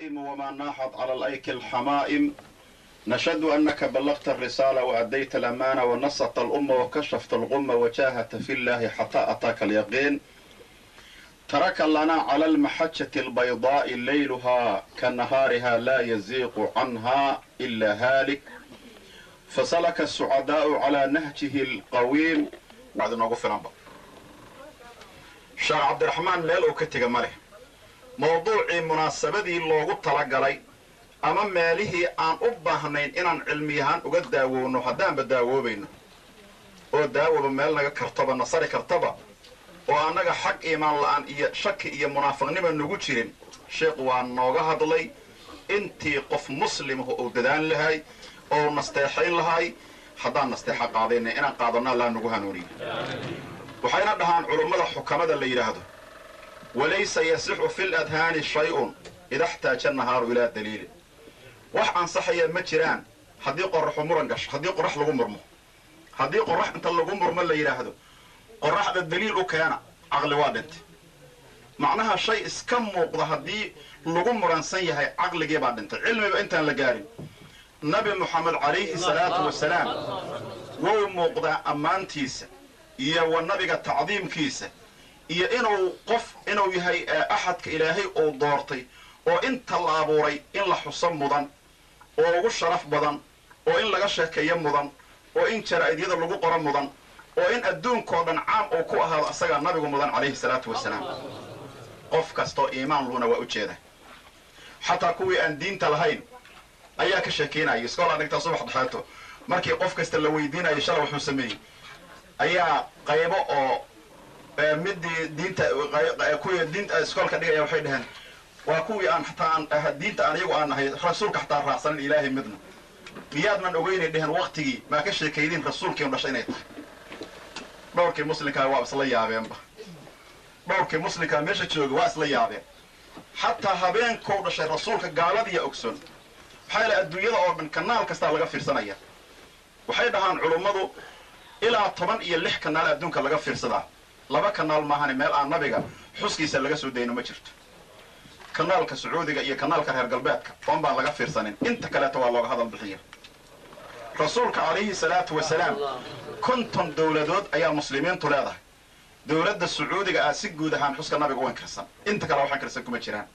البهائم وما ناحت على الأيك الحمائم نشهد أنك بلغت الرسالة وأديت الأمانة ونصت الأمة وكشفت الغمة وجاهدت في الله حتى أتاك اليقين ترك لنا على المحجة البيضاء ليلها كنهارها لا يزيغ عنها إلا هالك فسلك السعداء على نهجه القويم بعد نوقف نمبر sheekh cabdiraxmaan meel uu ka tega ma leh mawduucii munaasabadii loogu talagalay ama meelihii aan u baahnayn inaan cilmiyahaan uga daawowno haddaanba daawoobayno oo daawoba meel naga kartoba nasari kartaba oo annaga xag iimaan la'aan iyo shaki iyo munaafiqnima nagu jirin sheekh waa nooga hadlay intii qof muslimahu uu dadaan lahay oo nasteexayn lahay haddaan nasteexa qaadayna inaan qaadanno allaa nagu hanuuniyo waxayna dhahaan culummada xukamada la yidhaahdo walaysa yasixu fi ladhaani shay-un ida xtaaja nahaaru ilaa daliilin wax ansaxaya ma jiraan haddii qoraxu muran gasho haddii qorax lagu murmo haddii qorax inta lagu murmo la yidhaahdo qoraxda daliil u keena caqli waa dhintay macnaha shay iska muuqda haddii lagu muransan yahay caqligii baa dhintay cilmiba intaan la gaarin nabi moxamed calayhi salaatu wasalaam wou muuqdaa ammaantiisa iyo wa nabiga tacdiimkiisa iyo inuu qof inuu yahay axadka ilaahay uu doortay oo inta la abuuray in la xuso mudan oo ugu sharaf badan oo in laga sheekeeyo mudan oo in jaraa'idiyada lagu qoro mudan oo in adduunkao dhan caam uu ku ahaado asagaa nabigu mudan calayhi salaatu wasalaam qof kastoo iimaan luuna waa u jeeda xataa kuwii aan diinta lahayn ayaa ka sheekeynaya iskoolaa dhigtaa subax dhexeeto markii qof kasta la weydiinayo shala wuxuu sameeyey ayaa qaybo oo midii diinta kuwii diinta iskoolka dhigaya waxay dhaheen waa kuwii aan xataa aan diinta aan iyagu aan nahay rasuulka xataa raacsanin ilaahay midna miyaadnan ogeynay dheheen waktigii maa ka sheekaydiin rasuulkiinu dhashay inay tahay dhowrkii muslimkaa waa isla yaabeenba dhowrkii muslimkaa meesha jooga waa isla yaabeen xataa habeenkou dhashay rasuulka gaaladiya ogsoon maxaa yaele adduunyada oo dhan kanaal kastaa laga fiirsanaya waxay dhahaan culummadu ilaa toban iyo lix kanaal adduunka laga fiirsadaa laba kanaal maahane meel aan nabiga xuskiisa laga soo dayno ma jirto kanaalka sacuudiga iyo kanaalka reer galbeedka oon baan laga fiirsanin inta kaleeta waa looga hadal bixiya rasuulka calayhi salaatu wasalaam konton dowladood ayaa muslimiintu leedahay dowladda sacuudiga ah si guud ahaan xuska nabiga u inkirsan inta kale wax inkirsan kuma jiraan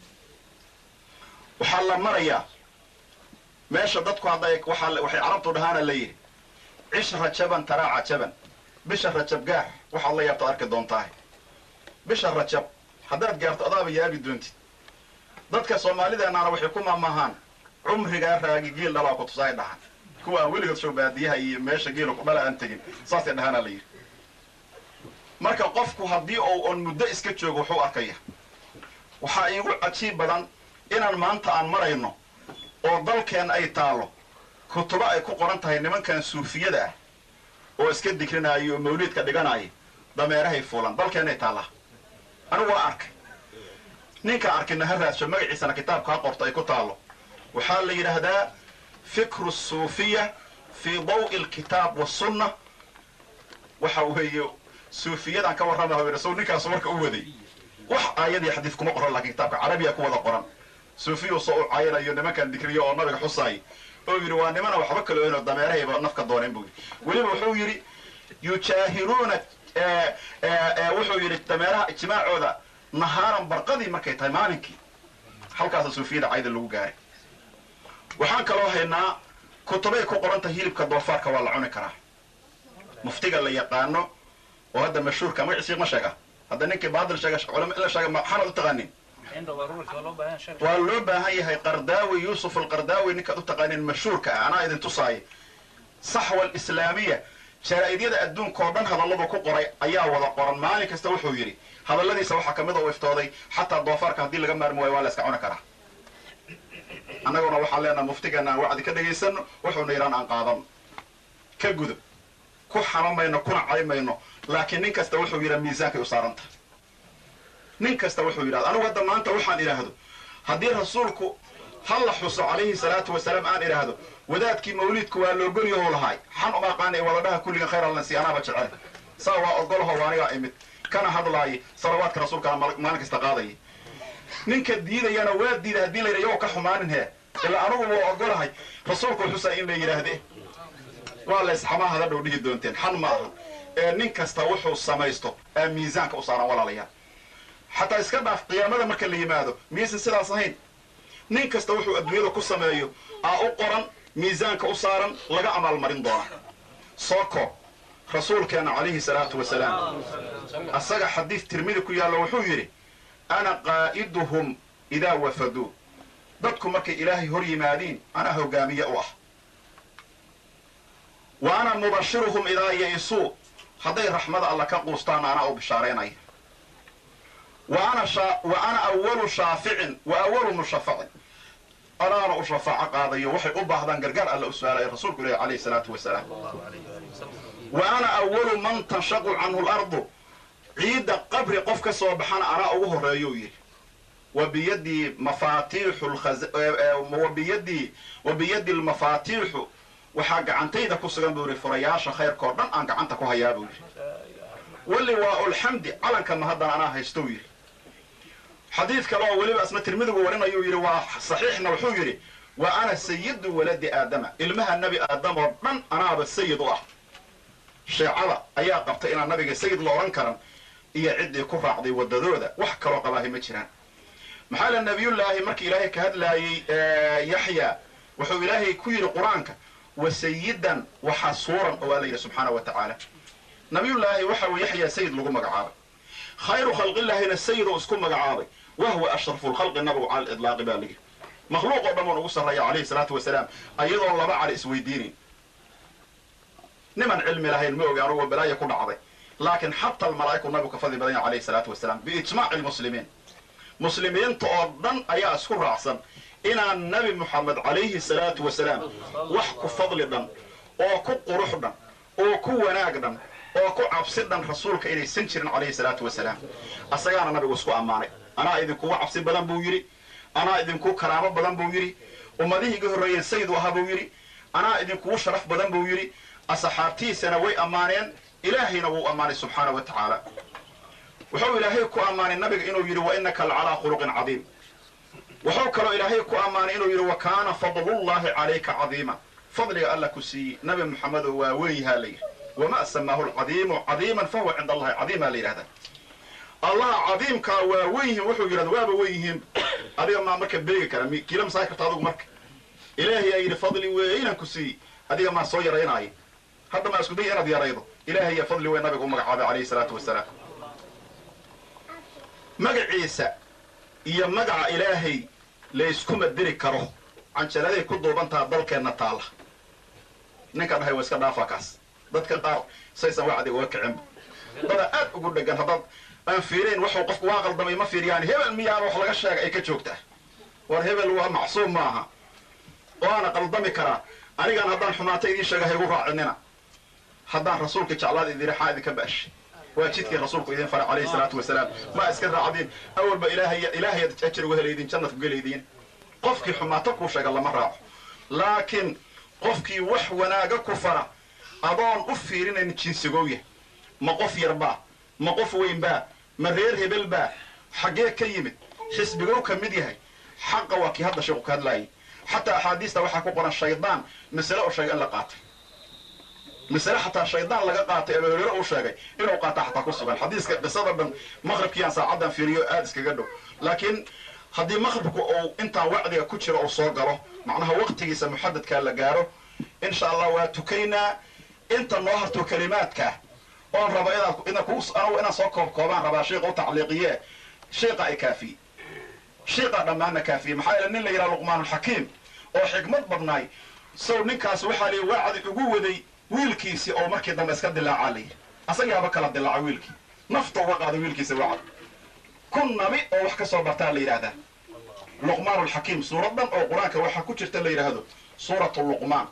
waxaa la marayaa meesha dadku hadday waxay carabtu dhahaana la yidhi cish rajaban taraa cajaban bisha rajab gaar waxaad la yaabto arki doontahay bisha rajab haddaad gaarto adaaba yaabi doontid dadka soomaalideennaana waxay ku maamahaan cumrigaa raagi giil dhalaa ku tusaay dhahan kuwa aan weligood show baadiyaha iyo meesha geela ku dhala aan tegin saasay dhahaana la yidhi marka qofku haddii ou on muddo iska joogo wuxuu arkaya waxaa iigu cajiib badan inaan maanta aan marayno oo dalkeen ay taallo kutubo ay ku qoran tahay nimankan suufiyada ah oo iska digrinaayo oo mawliidka dhiganaya dameerahay fuulan dalkeenay taallaa anigu waa arkay ninka arkina ha raadsho magaciisana kitaabka ha qorto ay ku taallo waxaa la yidhaahdaa fikru suufiya fii dawi alkitaab wasunna waxa weeye suufiyadan ka warrama rasul ninkaasu marka u waday wax aayadii xadiid kuma qoran lakiin kitaabka carabiya ku wada qoran suufiyu soo u caayanayo nimankan dikriyo oo nabiga xusaay oo yidhi waa nimana waxba kala oynoo dameerahayba nafka dooneen buu yidhi weliba wuxuu yidhi yujaahiruuna wuxuu yidhi dameeraha ijmaacooda nahaaran barqadii markay tahay maalinkii halkaasa suufiyada cayda lagu gaaray waxaan kaloo haynaa kutubay ku qoran tahay hilibka doofaarka waa la cuni karaa muftiga la yaqaano oo hadda mashhuurka magaciisi ma sheega hadda ninkii baadil sheega culama in la sheega maxaanad u taqaanin waa loo baahan yahay qardaawi yuusuf alqardaawi ninkaad u taqaanin mashhuurka ah anaa idin tusaaya saxwa alislaamiya jaraa'idiyada adduunka oo dhan hadalladu ku qoray ayaa wada qoran maalin kasta wuxuu yidhi hadalladiisa waxaa kamid oo iftooday xataa doofaarka haddii laga maarmi waayo waa la iska cuni karaa annaguna waxaan leenaha muftigeena aan wacdi ka dhegaysano wuxuuna yidhaan aan qaadano ka gudub ku xamamayno kuna caymayno laakiin nin kasta wuxuu yidhaa miisaankay u saaranta nin kasta wuxuu yidhahda anigu hadda maanta waxaan idhaahdo haddii rasuulku ha la xuso calayhi salaatu wasalaam aan idhaahdo wadaadkii mawliidku waa loogolyaho lahaay xan uma aqaana wadadhaha kulligan khayr allansi anaaba jecel saa waa ogolaho waanigaa imid kana hadlaaya salawaadka rasuulkana maalin kasta qaadaya ninka diidayana waa diida haddii la yidha yow ka xumaanin hee ilaa anugu waa ogolahay rasuulku xusaa in la yidhaahde waa la isxamaa hada dhow dhihi doonteen xan ma aha ee nin kasta wuxuu samaysto aa miisaanka u saaran walaalayaal xataa iska dhaaf qiyaamada marka la yimaado miyaysan sidaas ahayn nin kasta wuxuu adduunyada ku sameeyo aa u qoran miisaanka u saaran laga amaalmarin doona soo koob rasuulkeena calayhi salaatu wasalaam asaga xadiid tirmidi ku yaallo wuxuu yidhi ana qaa'iduhum idaa wafaduu dadku markay ilaahay hor yimaadiin anaa hogaamiye u ah wa ana mubashiruhum idaa ya'isuu hadday raxmada alla ka quustaana anaa u bishaaraynaya wa ana awalu shaaficin wa awalu mushafacin anaana u shafaaco qaadayo waxay u baahdaan gargaar alla u su-aalaya rasuulku ilahi calayhi salaatu wasalaam wa ana awalu man tanshaqu canhu lardu ciidda qabri qof ka soo baxana anaa ugu horreeyou yidhi wa biyadii mafaatiixu wabiyadii wa biyadi lmafaatiixu waxaa gacantayda ku sugan buu yidhi furayaasha khayrkao dhan aan gacanta ku hayaa buu yidhi wali waa ulxamdi calankanna haddana anaa haystou yidhi xadiid kale oo weliba isna tirmidigu warinayuu yidhi waa saxiixna wuxuu yidhi wa ana sayidu waladi aadama ilmaha nebi aadam oo dhan anaaba sayid u ah sheecada ayaa qabtay inaan nabiga sayid la odhan karan iyo ciddii ku raacday waddadooda wax kaloo qabaahi ma jiraan maxaa la nabiyullaahi markii ilaahay ka hadlaayey yaxya wuxuu ilaahay ku yidhi qur-aanka wa sayidan wa xasuuran oo waa la yidhi subxaana wa tacaala nabiyullaahi waxa uu yaxya sayid lagu magacaabay khayru khalqillaahina sayid oo isku magacaabay wahwa ashrafu lkhalqi nabigu cala lidlaaqi baa layidhi makhluuq oo dhan uun ugu sarreeya calayhi salaatu wasalaam ayadoon laba cali isweydiinayn niman cilmi lahayn ma ogi anugu balaaya ku dhacday laakiin xata almalaa'iku nabigu ka fadli badan yahay calayhi salaatu wasalaam biijmaaci lmuslimiin muslimiinta oo dhan ayaa isku raacsan inaan nabi moxamed calayhi salaatu wasalaam wax ku fadli dhan oo ku qurux dhan oo ku wanaag dhan oo ku cabsi dhan rasuulka inaysan jirin calayhi salaatu wasalaam asagaana nabigu isku ammaanay anaa idinkugu cabsi badan buu yidhi anaa idinku karaamo badan buu yidhi ummadihii iga horreeyeen sayidu ahaa buu yidhi anaa idinkugu sharaf badan buu yidhi asxaabtiisana way ammaaneen ilaahayna wuu ammaanay subxaana wa tacaala wuxuu ilaahay ku ammaanay nabiga inuu yidhi wa innaka lacalaa khuluqin cadiim wuxuu kaloo ilaahay ku ammaanay inuu yidhi wa kaana fadlullahi calayka cadiima fadliga alla ku siiyey nabi moxamedoo waa weyn yahaa la yidhi wama samaahu lcadiimu cadiiman fahuwa cinda allahi cadiima la yidhahdaa allaha cadiimkaa waa wen yihiin wuxuu yidhahda waaba wen yihiin adiga maa marka beegi kara kiila masaai karta adugu marka ilaahay aa yidhi fadli weynaan ku siiyey adiga maa soo yaraynaayo hadda maa isku day inaad yaraydo ilahay yaa fadli weyn nabiga u magacaabay calayhi salaatu wasalaam magaciisa iyo magaca ilaahay layskuma diri karo canjaladay ku duubantaha dalkeenna taalla ninka dhahay waa iska dhaafaa kaas dadka qaar saysan wacdi uga kicinba dada aad ugu dhegan haddaad aan fiirayn waxuu qofku waa qaldamay ma fiiriyaan hebel miyaaba wax laga sheega ay ka joogtaa war hebel waa macsuum maaha waana qaldami karaa anigaan haddaan xumaata idiin sheega haygu raacinina haddaan rasuulka jeclaada idin raxaa idinka ba'shay waa jidkii rasuulku idin faray calayhi salaatu wasalaam ma iska raacdiin awalba ilaahay ilaahay ajir uga helaydiin jannad ku gelaydiin qofkii xumaato kuu sheega lama raaco laakiin qofkii wax wanaaga ku fara adoon u fiirinayn jinsigooya ma qof yarbaa ma qof weynbaa ma reer hebel baa xaggee ka yimid xisbigow ka mid yahay xaqa waa kii hadda sheeku ka hadlaayay xataa axaadiista waxaa ku qoran shaydaan masale oo sheegay in la qaatay masale xataa shaydaan laga qaatay abu hureyre uu sheegay inuu qaata xataa ku sugan xadiiska qisada dhan maqribkiiaan saacaddan fiiriyo aada iskaga dhow laakiin haddii maqribku uu intaan wacdiga ku jiro uu soo galo macnaha waqtigiisa muxadadkaa la gaaro insha allah waa tukaynaa inta noo harto kalimaadkaa oon raba inaad anagu inaan soo koob koobaan rabaa sheika u tacliiqiye sheika ay kaafiye shiiqaa dhammaanna kaafiye maxaa yeele nin la yidhaha luqmaanulxakiim oo xikmad badnaay sow ninkaas waxaa lii wacdi ugu waday wiilkiisii oo markii dambe iska dilaacaa la yidhi asagaaba kala dilaaca wiilkii nafta uga qaada wiilkiisa wacdi kun nabi oo wax ka soo bartaa la yidhaahdaa luqmaanulxakiim suurad dhan oo qur-aanka waxaa ku jirta la yidhaahdo suuratu luqmaan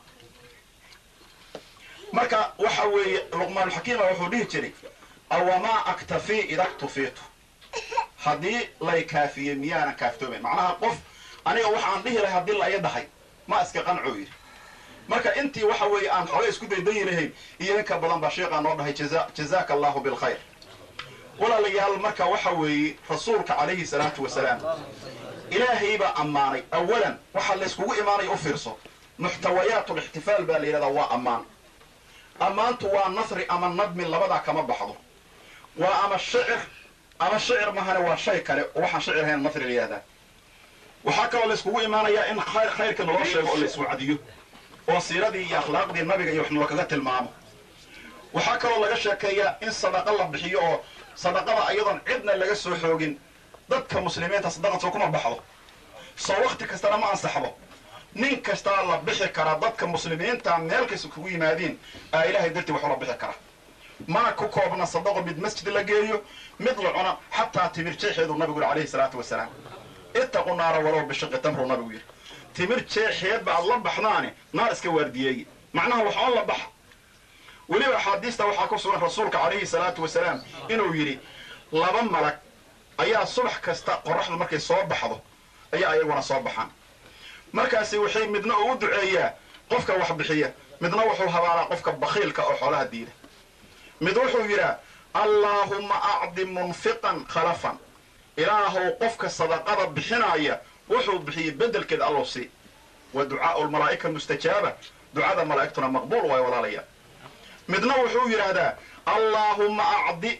marka waxa weeye luqmaanulxakiima wuxuu dhihi jiray awamaa aktafii idaktufiitu haddii lay kaafiyey miyaanan kaaftoomayn macnaha qof aniga waxaan dhihi lahay haddii la ii dhahay ma iska qancoo yidhi marka intii waxa weeye aan xooga isku daydayi lahayn iyo inka badan baa sheekaa noo dhahay jazaaka allahu bilkhayr walaalayaal marka waxa weeye rasuulka calayhi salaatu wasalaam ilaahay baa ammaanay awalan waxaa layskugu imaanaya u fiirso muxtawayaat lixtifaal baa la yidhahdaa waa ammaan ammaantu waa nasri ama nadmi labadaa kama baxdo waa ama shicir ama shicir mahane waa shay kale oo waxaan shicir ahayn nasri la yihahdaa waxaa kaloo layskugu imaanayaa in khayrka naloo sheego oo layswacdiyo oo siiradii iyo akhlaaqdii nabiga iyo wax nalookaga tilmaamo waxaa kaloo laga sheekeeyaa in sadaqa la bixiyo oo sadaqada ayadoon cidna laga soo xoogin dadka muslimiinta sadaqad soo kuma baxdo soo wakti kastana ma ansaxdo nin kastaa la bixi karaa dadka muslimiinta meel kasta kugu yimaadiin aa ilaahay dartii wax ula bixi kara mana ku koobna sadaqo mid masjid la geeyo mid la cuna xataa timir jeexeedu nabigu yidhi alayhi salaatu wasalaam ittaqu naara walow bishiqi tamru nabigu yidhi timir jeexeedba aad la baxdaani naar iska waardiyeeye macnaha wax on la baxa weliba axaadiista waxaa ku sugan rasuulka calayhi salaatu wasalaam inuu yidhi laba malag ayaa subax kasta qoraxdu markay soo baxdo ayaa ayaguna soo baxaan markaasi waxay midna ugu duceeyaa qofka wax bixiya midna wuxuu habaalaa qofka bakhiilka oo xoolaha diida mid wuxuu yidhaa allaahumma acdi munfiqan khalafan ilaahow qofka sadaqada bixinaaya wuxuu bixiyey bedelkeed allow sii wa ducaau lmalaa'ika mustajaaba ducada malaa'igtuna maqbuul waayo walaalayaa midna wuxuu yidhaahdaa allaahumma acdi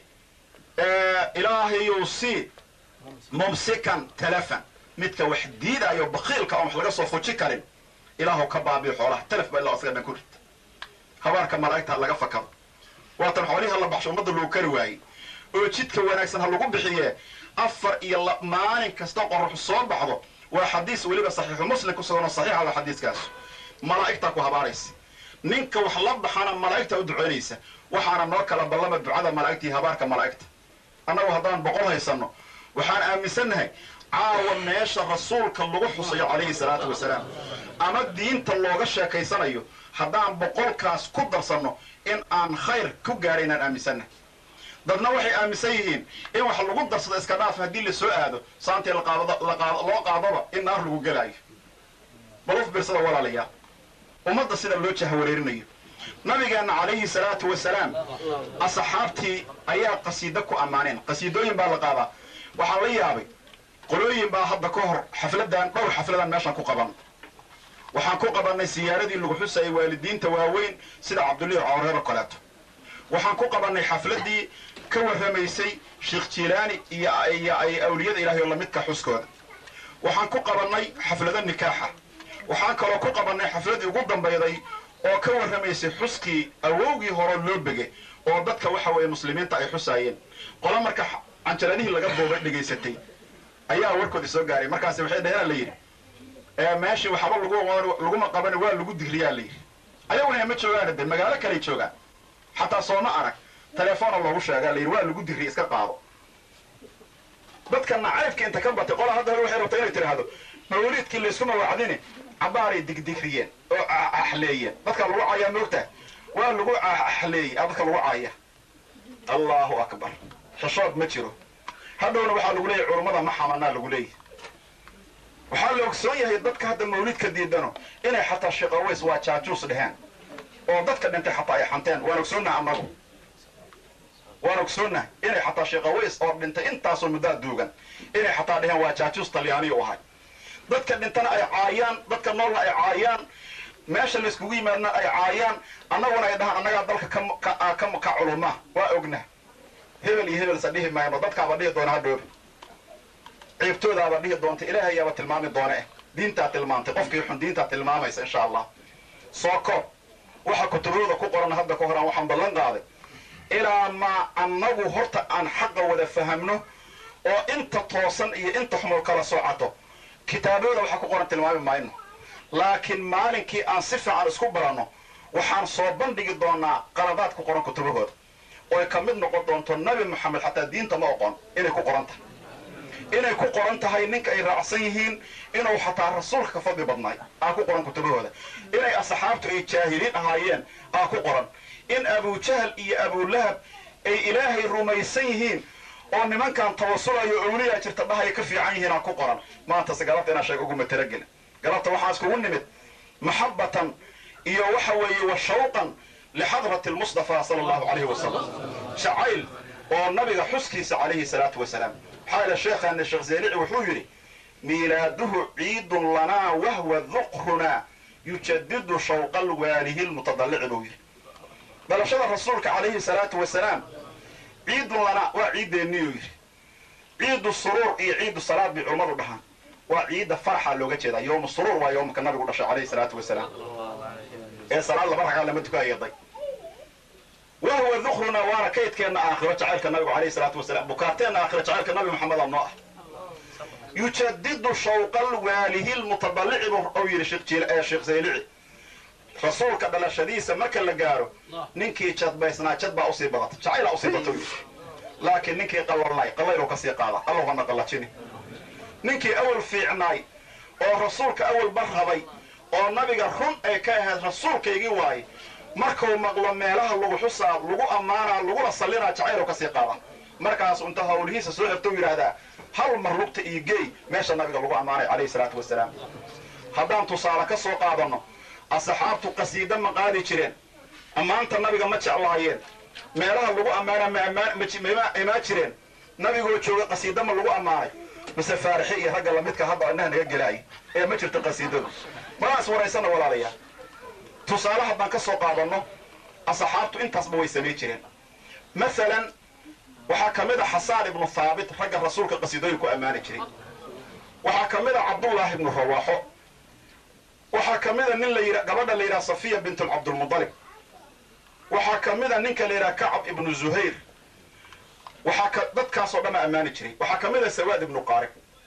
ilaahayow sii mumsikan talafan midka wax diidaayo bakhiilka oon wax laga soo fuji karin ilaahow ka baabiyo xoolaha talaf baa ila asaga dhan ku rid habaarka malaa'igta ha laga fakado waatan xoolihii ha la baxsho ummadda lagu kari waayey oo jidka wanaagsan ha lagu bixiye afar iyo maalin kasta qoraxu soo baxdo waa xadiis weliba saxiixu muslim ku sugan oo saxiixa waa xadiiskaas malaa'igtaa ku habaaraysa ninka wax la baxana malaa'igta u ducaynaysa waxaana noo kala ballama ducada malaa'igta iyo habaarka malaa'igta annagu haddaan boqol haysanno waxaan aaminsannahay caawa meesha rasuulka lagu xusayo calayhi salaatu wasalaam ama diinta looga sheekaysanayo haddaan boqolkaas ku darsanno in aan khayr ku gaadhay inaan aaminsannahay dadna waxay aaminsan yihiin in wax lagu darsado iska dhaaf haddii la soo aado saantii loo qaadaba in naar lagu gelaayo baluf birsada walaalayaa ummadda sida loo jahawareerinayo nabigeenna calayhi salaatu wasalaam asxaabtii ayaa qasiido ku ammaaneen qasiidooyin baa la qaadaa waxaan la yaabay qolooyin baa hadda ka hor xafladan dhowr xafladan meeshaan ku qaban waxaan ku qabannay siyaaradii lagu xusayay waalidiinta waaweyn sida cabdullahi cawreer oo kaleeto waxaan ku qabannay xafladii ka warramaysay sheekh jiilaani iyo iyo ay awliyada ilaahay oo lamidka xuskooda waxaan ku qabannay xaflado nikaaxa waxaan kaloo ku qabannay xafladii ugu dambayday oo ka warramaysay xuskii awowgii hore loo bege oo dadka waxa weeye muslimiinta ay xusaayeen qolo marka canjaladihii laga boobay dhegaysatay ayaa warkoodii soo gaaray markaasi waxay dhaheen la yidhi meeshii waxba laguma qaban waa lagu digriyaa la yidhi ayaguna ma joogaan de magaalo kaley joogaan xataa sooma arag telefoona loogu sheegaa la yidhi waa lagu digriya iska qaado dadka nacaybka inta ka batay qola hadda waxay rabtaa inay tidhaahdo mawliidkii layskuma wacdini cabaaray digdigriyeen oo axleeyeen dadka lagu caayaa moogtaa waa lagu axleeyey a dadka lagu caaya allahu akbar xishood ma jiro hadhowna waxaa lagu leeyahy culummada ma xamanaa lagu leeyahy waxaa la ogsoon yahay dadka hadda mawlidka diidano inay xataa sheekaways waa jaajuus dheheen oo dadka dhintay xataa ay xanteen waan ogsoonnaha annagu waan ogsoonnahay inay xataa sheekaways oo dhintay intaasoo muddaa duugan inay xataa dheheen waa jaajuus talyaaniya u ahay dadka dhintana ay caayaan dadka noolna ay caayaan meesha layskugu yimaadna ay caayaan annaguna ay dhahaan annagaa dalka ka culuma waa ogna hebel iyo hebel sa dhihi maayno dadkaaba dhihi doona hadhoobi ciibtoodaaba dhihi doonta ilaahay yaaba tilmaami doona eh diintaa tilmaantay qofkii xun diintaa tilmaamaysa insha allah soo koob waxa kutubadooda ku qoran hadda ka horaan waxaan ballan qaaday ilaa maa annagu horta aan xaqa wada fahamno oo inta toosan iyo inta xumul kala soocato kitaabadooda waxaa ku qoran tilmaami mayno laakiin maalinkii aan si fiican isku baranno waxaan soo bandhigi doonaa qaladaad ku qoran kutubahooda oy ka mid noqon doonto nabi moxamed xataa diinta ma oqon inay ku qoran tahay inay ku qoran tahay ninka ay raacsan yihiin inuu xataa rasuulka ka fadli badnaay aa ku qoran kutubahooda inay asxaabtu ay jaahiliin ahaayeen aa ku qoran in abujahal iyo abulahab ay ilaahay rumaysan yihiin oo nimankan tawasulayo awliyaa jirta dhahaya ka fiican yihiin aa ku qoran maantase galabta inaan sheega uguma talagelin galabta waxaa iskugu nimid maxabatan iyo waxa weeye wa shawqan lixadrati lmustafa sala allahu calayhi wasalam jacayl oo nabiga xuskiisa calayhi salaatu wasalaam maxaa yeele sheekhaana sheekh zeylici wuxuu yidhi miilaaduhu ciidun lanaa wahwa duqrunaa yujadidu shawqa alwaalihi lmutadallici buu yidhi dhalashada rasuulka calayhi salaatu wasalaam ciidun lanaa waa ciiddeenniyuu yidhi ciidu suruur iyo ciidu salaad bay culummadu dhahaan waa ciidda faraxa looga jeedaa yowmu suruur waa yowmka nabigu dhashay calayhi salaatu wasalaam ee salaad laba ragaa lama tuka ayaday wahwa dukruna waana kaydkeenna aakhiro jacaylka nabigu calayhi salaatu wasalaam bukaarteenna aakhiro jacaylka nabi maxameda noo ah yujadidu shawqal waalihi lmutadallici buu yidhi sheekh zaylici rasuulka dhalashadiisa marka la gaaro ninkii jadbaysnaa jad baa usii badata jacaylaa usii bata yidhi laakiin ninkii qallalnay qallaylu ka sii qaada allow hana qallajini ninkii awal fiicnaay oo rasuulka awal bar rabay oo nabiga run ay ka ahayd rasuulkaygii waaye markuu maqlo meelaha lagu xusaa lagu ammaanaa laguna sallinaa jacaylu ka sii qaada markaasu inta hawlihiisa soo xirtou yidhaahdaa hal mar lugta iyo geey meesha nabiga lagu ammaanay calayhi salaatu wasalaam haddaan tusaale ka soo qaadanno asxaabtu qasiida ma qaadi jireen ammaanta nabiga ma jeclaayeen meelaha lagu ammaana ma imaa jireen nabigoo jooga qasiida ma lagu ammaanay mise faarixi iyo ragga lamidka hadda innaha naga gelaayay ee ma jirto qasiidadu malaas waraysana walaalayaa tusaale haddaan ka soo qaadanno asxaabtu intaasba way samay jireen maalan waxaa ka mid a xasaan ibnu haabit ragga rasuulka qasiidooyin ku ammaani jiray waxaa ka mid a cabdullaahi ibnu rawaaxo waxaa ka mid a nin la yidha gabadha la yidhaha safiya bint cabdulmudalib waxaa ka mid a ninka la yidhaha kacab ibnu zuhayr waxaa ka dadkaasoo dhan a ammaani jiray waxaa ka mid a sawaad ibnu qaarib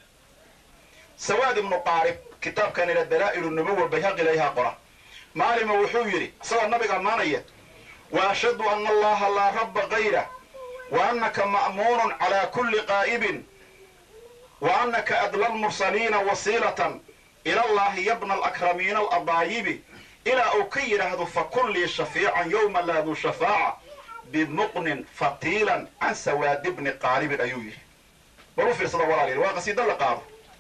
sawaad ibnu qaarib kitaabkan ila dalaa'ilu nubuwa bayhaqi layhaa qora maalima wuxuu yidhi isagoo nabiga ammaanaya wa ashhadu ana allaha laa rabba kayra wa annaka ma'muunun calaa kulli qaa'ibin wa annaka adla lmursaliina wasiilatan ila allahi yabna alakramiina aladaayibi ilaa uu ka yidhaahdo fakun lii shafiican yowma laa duu shafaaca bimuqnin fatiilan can sawaadi bni qaaribin ayuu yidhi bal u fiirsada walaal waa qasiida la qaado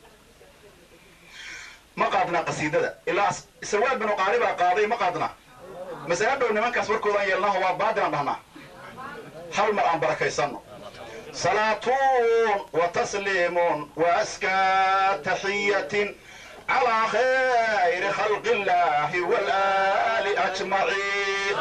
ma qaadnaa qasiidada ilaa sawaad binu qaaribaa qaaday ma qaadnaa mase hadhow nimankaas warkoodaan yeelnaho waa baadilan dhahnaa hal mar aan barakaysanno salaatuun wa tasliimun wa askaa taxiyatin calaa khayri khalqi illaahi walaali ajmaciin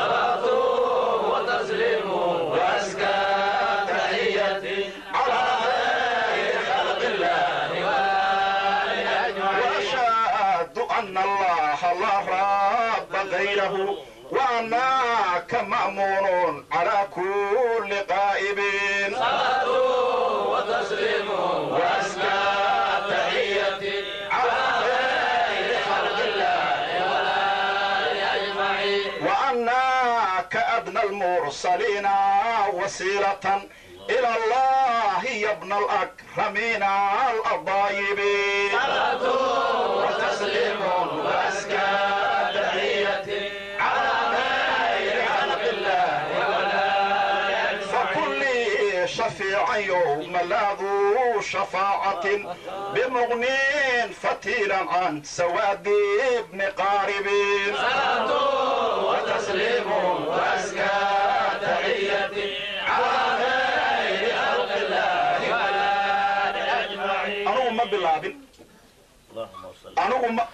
أن الله لا رب غيره وأناك مأمون على كل قائب صلاة وتسليم وأزكى تحية على خير خلق الله والآل أجمعين وأناك أدنى المرسلين وسيلة إلى الله يا ابن الأكرمين الأضايبين صلاة وتسليم وأزكى تحية على خير خلق الله والآل أجمعين فكل شفيع يوم لا ذو شفاعة بمغن فتيلا عن سواد ابن قارب صلاة وتسليم وأزكى تحية على خير خلق الله والآل أجمعين أنو ما بلابن أنو ما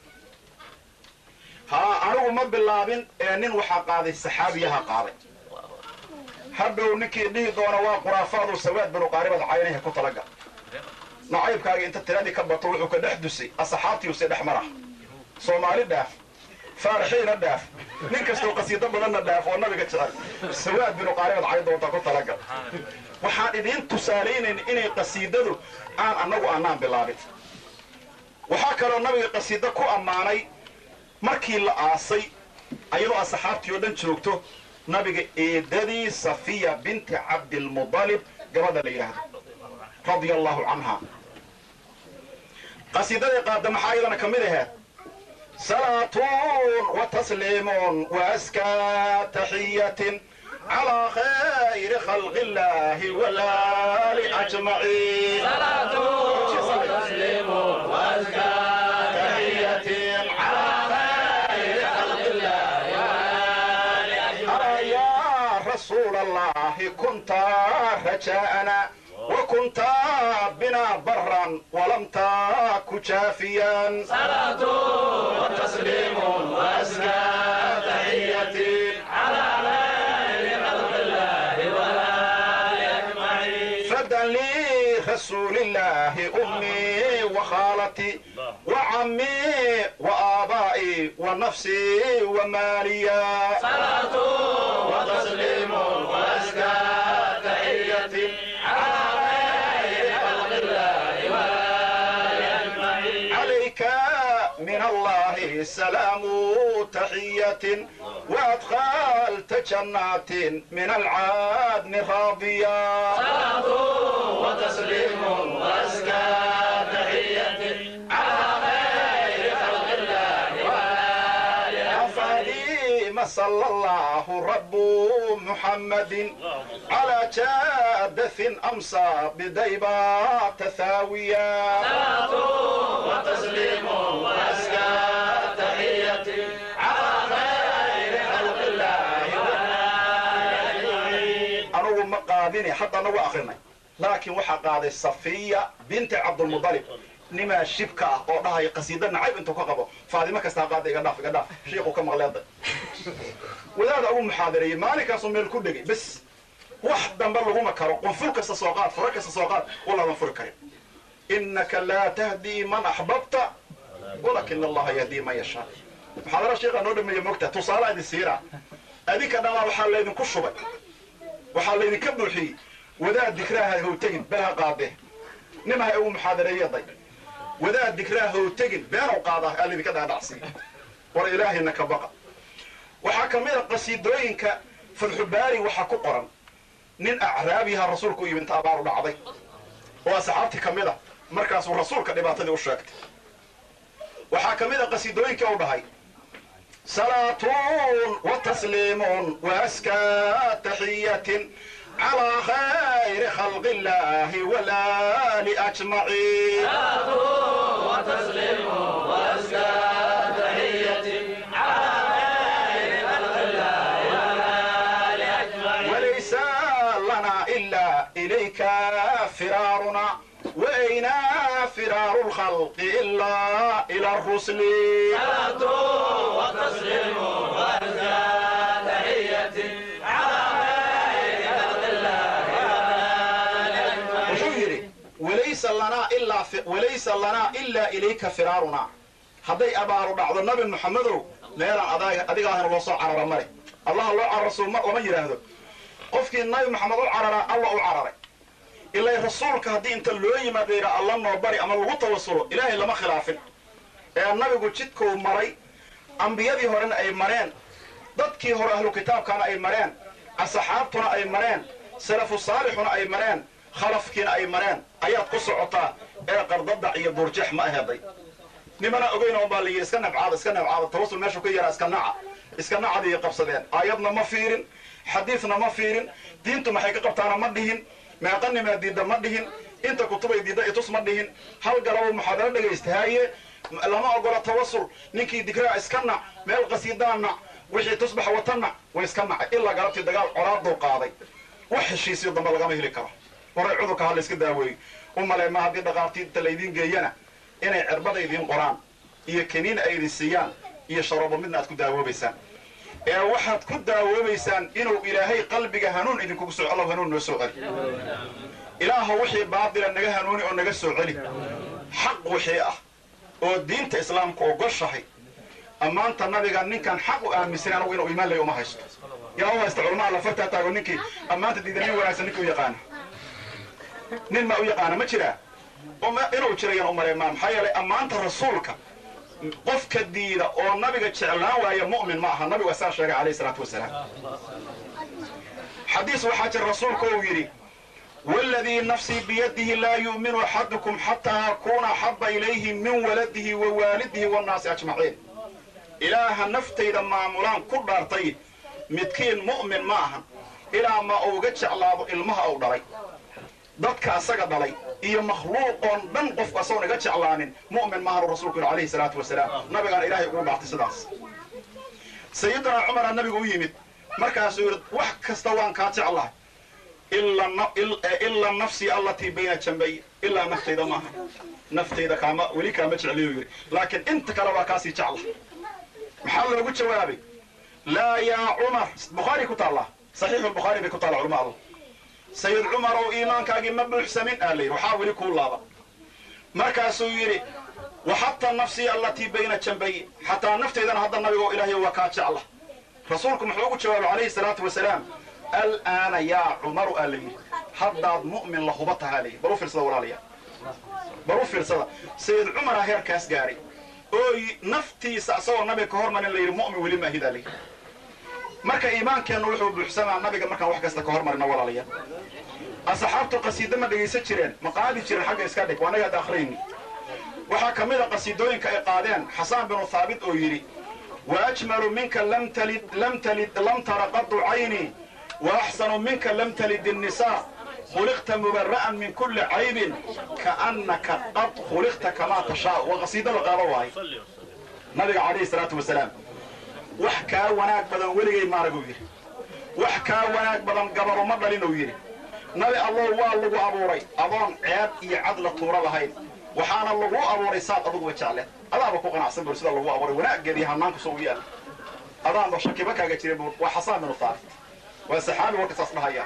ها أنو ما بلابن نين وحا قاضي السحابيها قاضي hadhow ninkii dhihi doona waa khuraafaadu sawaad binu qaaribada caynaha ku talaga nacaybkaaga inta tiradii ka bato wuxuu ka dhex dusay asxaabtiuse dhex mara soomaali dhaaf faarixiina dhaaf nin kastoo qasiido badanna dhaaf oo nabiga jecel sawaad binu qaaribad cay doonta ku talaga waxaan idiin tusaalaynayn inay qasiidadu aan annagu annaan bilaabin waxaa kaloo nabiga qasiido ku ammaanay markii la aasay ayadoo asxaabtii oo dhan joogto nabiga eedadii safiya binti cabdilmudalib gabadha la yidhaahdo radia allahu canha qasiidadii qaada maxaa iyadana ka mid ahayd salaatun wa tasliimun wa askaa taxiyatin calaa khayri khalqi illaahi walaali ajmaciin صلاة وتسليم وأزكى تحية على خير خلق الله والآل أجمعين أرى يا رسول الله كنت رجاءنا وكنت بنا برا ولم تك جافيا صلاة وتسليم وأزكى تحية على خير خلق الله والآل أجمعين فدا لرسول الله أمي وخالتي وعمي وآبائي ونفسي وماليا صلاة وتسليم وأزكى تحية على خير خلق الله والآل أجمعين عليك من الله سلام تحية وأدخلت جنات من العدن راضيا صلاة وتسليم وأزكى تحية على خير خلق الله والآل فليم صلى الله رب محمد على جادث أمسى بديبات ثاويا صلاة وتسليم وأزكى تحية على خير خلق الله والآل أجمعين أنا ما قادني حتى أنا وآخرنا لكن وحا قادي صفية بنت عبد المطلب نما شبكة oo dhahay qasiida nacayb intuu ka qabo faadimo kastaa qaada iga dhaaf iga dhaaf sheekhu ka maqleeda wadaada ugu muxaadareeyey maalinkaasuu meel ku dhegay bes wax dambe laguma karo qunful kasta soo qaad furo kasta soo qaad walaadan furi karin innaka laa tahdii man axbabta walakin allaha yahdii man yashaa muxaadara sheekha noo dhameeya mogta tusaale idin siira adinka dhamaa waxaa laydinku shubay waxaa laydinka buuxiyey wadaad dikraaha how tegin bel ha qaadee nimaha ugu muxaadareeyaday wadaad dikraaha how tegin beenow qaadaa aa laydinka dhaadhacsiiy war ilaahayna ka baqa waxaa ka mid a qasiidooyinka fatxubaari waxaa ku qoran nin acraabiyaha rasuulku u yimid inta abaaru dhacday oo asxaabtii ka mid a markaasuu rasuulka dhibaatadii u sheegtay waxaa ka mid a qasiidooyinka u dhahay salaatun wa tasliimun wa askaa taxiyatin calaa khayri khalqi illaahi walaali ajmaciin وتسليم وأزكى تحية على خير خلق الله والآل أجمعين وليس لنا إلا إليك فرارنا وأين فرار الخلق إلا إلى الرسل صلاة وتسليم وأزكى تحية على خير خلق الله والآل أجمعين wuxuu yidhi walaysa lanaa ilaa fi- walaysa lanaa ilaa ilayka firaaruna hadday abaaru dhacdo nabi maxamedow meelaan adaa- adiga ahna loo soo carara male allaha loo cararo soo ma- lama yidhaahdo qofkii nabi maxamed u cararaa alla u cararay ilaa rasuulka haddii inta loo yimaado yidhaa alla noo bari ama lagu tawasulo ilaahay lama khilaafin ee nabigu jidkuu maray ambiyadii horena ay mareen dadkii hore ahlu kitaabkana ay mareen asxaabtuna ay mareen salafu saalixuna ay mareen khalafkiina ay mareen ayaad ku socotaa ee qardadac iyo duurjeex ma aheeday nimana ogeyn oo baa la yidhi iska nabcaada iska nabcaada tawasul meeshu ka yaraa iska naca iska nacadii qabsadeen aayadna ma fiirin xadiidna ma fiirin diintu maxay ka qabtaana ma dhihin meeqanimaa diidda ma dhihin inta kutubay diidda itus ma dhihin hal galabo muxaadaro dhagaystahaaye lama ogola tawasul ninkii digraa iska nac meel qasiidaa nac wixii tusbax wata nac way iska nacay ilaa galabtii dagaal colaaduu qaaday wax heshiisiyo dambe lagama heli karo horay cudurka ha la iska daaweeyo u male ma haddii dhaqaartiinta laydiin geeyana inay cirbada idiin qoraan iyo kaniin ay idin siiyaan iyo sharoobo midna aad ku daawoobaysaan ee waxaad ku daawoobaysaan inuu ilaahay qalbiga hanuun idinkugu soo allow hanuun noo soo celi ilaahu wixii baadila naga hanuuni oo naga soo celi xaq wixii ah oo diinta islaamka ogoshahay ammaanta nabiga ninkan xaq u aaminsan anagu inuu iimaan lay uma haysto yaa u haysta culamaa la fartaa taago ninkii ammaanta diida nin wanaagsan ninkii u yaqaana nin ma u yaqaana ma jiraa uma- inuu jirayaan u mareemaa maxaa yeelay ammaanta rasuulka qofka diida oo nabiga jeclaan waaya mu'min ma aha nabigu asaa sheegay calayhi salaatu wasalaam xadiis waxaa jira rasuulka uu yidhi والذي نفسي بيده لا يؤمن أحدكم حتى أكون أحب إليه من ولده ووالده والناس أجمعين إله نفتي لما مولان كل دارتي متكين مؤمن معها إلى ما أوجدش الله إلمها أو دري dadka asaga dhalay iyo makhluuqoon dhan qofku asagoo naga jeclaanin mu'min maahan rasuulku yidhi calayhi salaatu wasalaam nabigaan ilaahay ugu dhaartay sidaas sayidina cumara nabigu u yimid markaasuu yidhi wax kasta waan kaa jeclahay ila nafsii allatii bayna jambay ilaa naftayda maaha naftayda kaama weli kaama jecliyo yidhi laakiin inta kale waa kaasii jecla maxaa loogu jawaabay laa yaa cumar bukhaari ku taallaa saxiixu lbukhaari bay ku taalla culama alla sayid cumar ow iimaankaagii ma buuxsamin aa layidhi waxaa weli kuu laaba markaasuu yidhi waxataa nafsii allatii bayna jambay xataa naftaydana hadda nabigo ilaahay waa kaa jecla rasuulku muxuu ugu jawaabay calayhi salaatu wasalaam alaana yaa cumaru aa layidhi haddaad mu'min la huba tahaa layidhi bal u fiirsada walaalayaa bal u fiirsada sayid cumara heerkaas gaaray oo naftiisa isagoo nabiga ka hormarin la yidhi mu'min weli maahidaa layidhi marka iimaankeennu wuxuu buuxsamaa nabiga markaan wax kasta ka hormarina walaalayaa asxaabtu qasiida ma dhegaysan jireen ma qaadi jiren xagga iska dhig waa naga hadda akhriyni waxaa ka mid a qasiidooyinka ay qaadeen xasaan binu thaabit oo yidhi waajmalu minka lam talid lam talid lam tara qadu cayni waaxsanu minka lam talid الnisaa khuliqta mubara'an min kuli caybin kaannaka qad khuliqta kamaa tashaa waa qasiido la qaado waayo nabiga calayhi salaatu wasalaam wax kaa wanaag badan weligay maaraguu yidhi wax kaa wanaag badan gabaru ma dhalinuu yidhi nabi allow waa lagu abuuray adoon ceeb iyo cad la tuuro lahayn waxaana lagu abuuray saad aduguba jecleed adaaba ku qanacsan bur sida lagu abuuray wanaaggeed iyo hanaanku soo u yaal adaanba shakiba kaaga jiray bur waa xasaan binu thaabit waa saxaabi warka saas dhahaya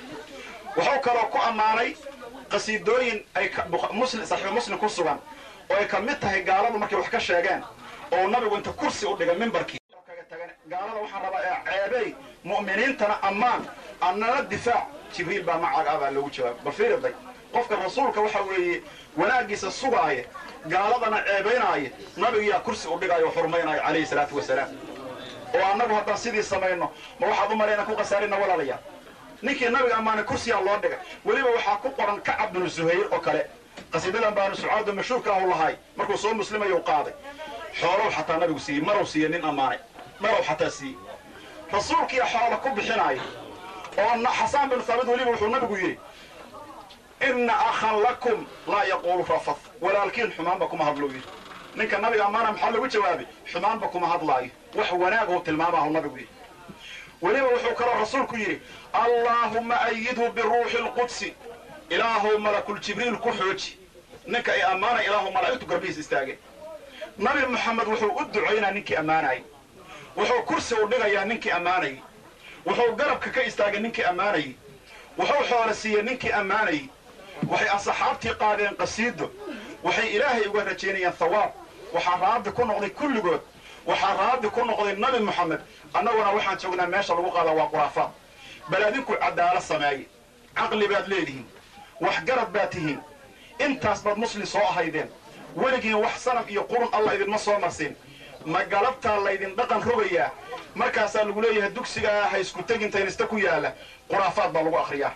wuxuu kaloo ku ammaanay qasiidooyin ay muslim saxiix muslim ku sugan oo ay ka mid tahay gaaladu markay wax ka sheegeen oo nabigu inta kursi u dhigay mimbarkii gaalada waxaan rabaa ee ceebey mu'miniintana ammaan annala difaac jibriil baa macaaga ah baa loogu jawaabay bal fiiriday qofka rasuulka waxa weeye wanaaggiisa sugaaya gaaladana ceebaynaaya nabigiyaa kursi u dhigaayo o xurmaynaayo calayhi salaatu wasalaam oo annagu haddaan sidii samayno ma waxaad u malayna ku khasaarina walaalayaa ninkii nabiga ammaanay kursiyaa loo dhigay weliba waxaa ku qoran kacab binu zuhayr oo kale qasiidadan baanu sucaado mashhuurka ahu lahay markuu soo muslimayu qaaday xoolow xataa nabigu siiyey marow siiye nin ammaanay marow xataa siiyey rasuulkiia xoola ku bixinaaya oo xasaan binu thaabit weliba wuxuu nabigu yidhi inna akhan lakum laa yaquulu rafad walaalkiin xumaanba kuma hadlou yidhi ninka nabiga ammaana maxaa lagu jawaabay xumaanba kuma hadlaayo wax wanaagou tilmaamaahu nabigu yidhi weliba wuxuu kaloo rasuulku yidhi allaahumma ayidhu biruuxi lqudsi ilaahow malakuljibriil ku xooji ninka ay ammaanay ilaahu malaa'igtu garbihiis istaageen nabi moxamed wuxuu u ducaynaa ninkii ammaanayay wuxuu kursi u dhigayaa ninkii ammaanayay wuxuu garabka ka istaagay ninkii ammaanayay wuxuu xoolo siiyey ninkii ammaanayay waxay asxaabtii qaadeen qasiido waxay ilaahay uga rajaynayaan thawaab waxaa raadi ku noqday kulligood waxaa raadi ku noqday nabi moxamed annaguna waxaan joognaa meesha lagu qaadaa waa khuraafaad bal adinku cadaalad sameeye caqli baad leedihiin waxgarad baad tihiin intaas baad muslim soo ahaydeen weligiin wax sanam iyo qurun alla idinma soo marsin ma galabtaa laydin dhaqan rogayaa markaasaa lagu leeyahay dugsigaa ha isku tegintaynista ku yaalla khuraafaad baa lagu akhriyaa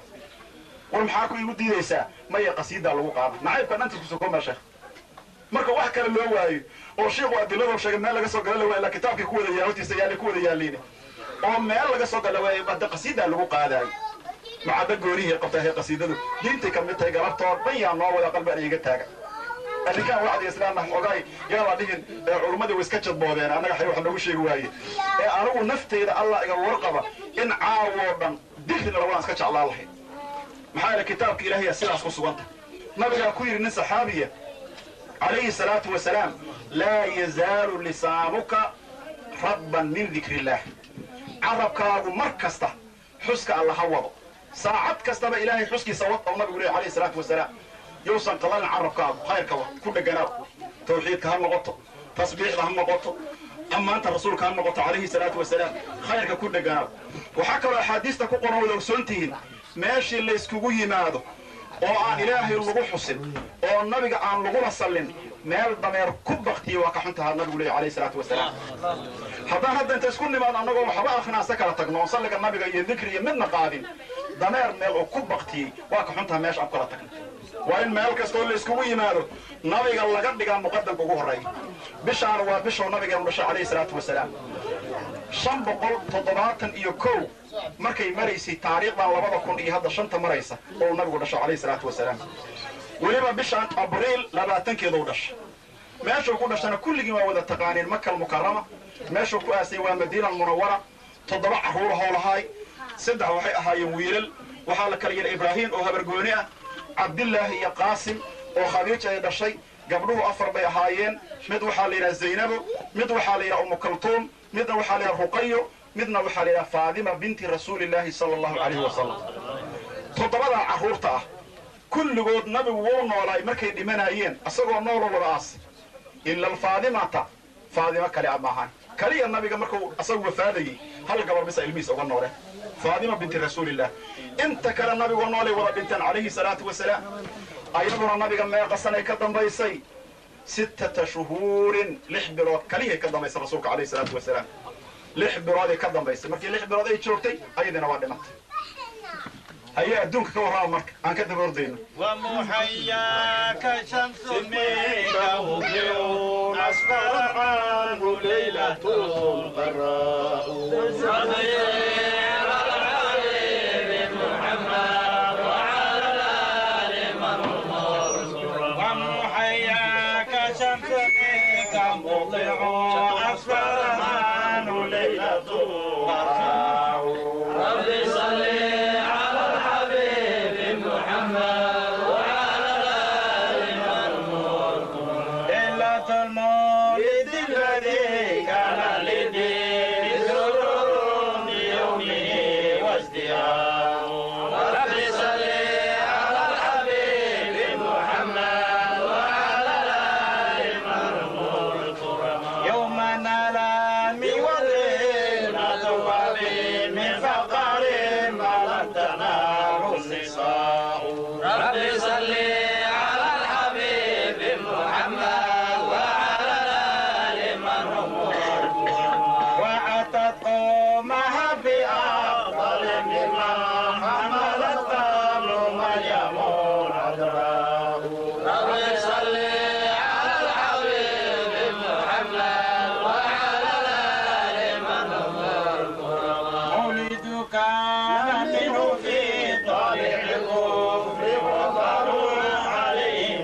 war maxaa ku igu diidaysaa maya qasiidaa lagu qaada nacaybka dhantiis kusoo koomaa sheekh marka wax kale loo waayo oo shiiku adiladoo sheegay meel laga soo gala la waaya ilaa kitaabkii ku wada yaa hortiisa yaallay ku wada yaalliin oo meel laga soo gala waaya hadda qasiidaa lagu qaadaayo macadda goonihii qabtahay qasiidadu diintay ka mid tahay galabtoo dhan yaa noo wada qalbi an iga taaga arrinkaan wacdi islaamna ogaay yaa la dhihin ee culummadii way iska jadboodeen annaga xay wax noogu sheegi waaye ee anigu nafteyda allah iga warqaba in caawoo dhan dikrina lawadaan iska jeclaan lahayd maxaa yeele kitaabka ilaahaya sidaas ku suganta nabigaa ku yidhi nin saxaabiya calayhi salaatu wasalaam laa yazaalu lisaanuka rabban min dikri illaah carabkaagu mar kasta xuska alla ha wado saacad kastaba ilaahay xuskiisa wad oo nabigu leehy alayhi salaatu wasalaam yowsan qalalin carabkaagu khayrka wa ku dheganaaw tawxiidka ha noqoto tasbiixda ha noqoto ammaanta rasuulka ha noqoto calayhi salaatu wasalaam khayrka ku dheganaaw waxaa kaloo axaadiista ku qoran wada ogsoon tihiin meeshii layskugu yimaado oo aan ilaahay lagu xusin oo nabiga aan lagula sallin meel dameer ku baktiya waa ka xun tahaa nabigu leeya alayhi salaatu wasalaam haddaan hadda inta isku nimaado annagoo waxba akhinaasa kala tagno oon salliga nabiga iyo dikri iyo midna qaadin dameer meel oo ku baktiyey waa ka xun taha meesha aan kala tagno waa in meel kastoo la iskugu yimaado nabiga laga dhigaa muqadamka ugu horreeya bishaana waa bishoo nabigeenu dhashay calayhi salaatu wasalaam shan boqol toddobaatan iyo kow markay maraysay taariikhdan labada kun iyo hadda shanta maraysa oo nabigu dhasho calayhi salaatu wasalaam weliba bishaan abriil labaatankeeduu dhashay meeshuu ku dhashana kulligii waa wada taqaaniin makal mukarama meeshuu ku aasay waa madiina almunawara toddoba carruurahoo lahaay saddex waxay ahaayeen wiilal waxaa la kala yidha ibraahiim oo habargooni ah cabdillaahi iyo qaasim oo khadiija ay dhashay gabdhuhu afar bay ahaayeen mid waxaa la yidhaha zaynabo mid waxaa la yidhaha umu kaltuum midna waxaa la yidhaha ruqayo midna waxaa la yidhaha faadima binti rasuulillaahi sala allahu calayhi wasalam toddobadaa carruurta ah kulligood nabigu wuu noolaay markay dhimanayeen isagoo nooloo wada aas ila alfaadimata faadimo kale a maahan kaliya nabiga markuu asagu wafaadayey hal gabar bisa ilmihiisa uga nooleen faadima binti rasuulillah inta kale nabigoo noolay wada dhinteen calayhi salaatu wasalaam ayaduna nabiga meeqa sanay ka dambaysay sittata shuhuurin lix bilood kalihay ka dambaysay rasuulka calayhi salaatu wasalaam lix bilooday ka dambaysay markii lix bilood ay joogtay ayadiina waa dhimatay haye adduunka ka warrama marka aan ka daba ordayno ومحياك شمس منك مبدع أسفر عنه ليلة الغراء ومحياك شمس منك مبدع أسفر عنه ليلة الغراء ليلة المولد الذي كان للدين سرور بيومه وازدهار رب صل على الحبيب محمد وعلى آل مرمور الكرماء يوم نلام والغنى توابي من فقر ما لم تنال النساء رب صل على الحبيب محمد وعلى آل مرمور وأتت قومها بأفضل مما حملت قبل مريم العذراء رب صل على الحبيب محمد وعلى آل مرمور مولدك منه في طالع الكفر وضروا عليه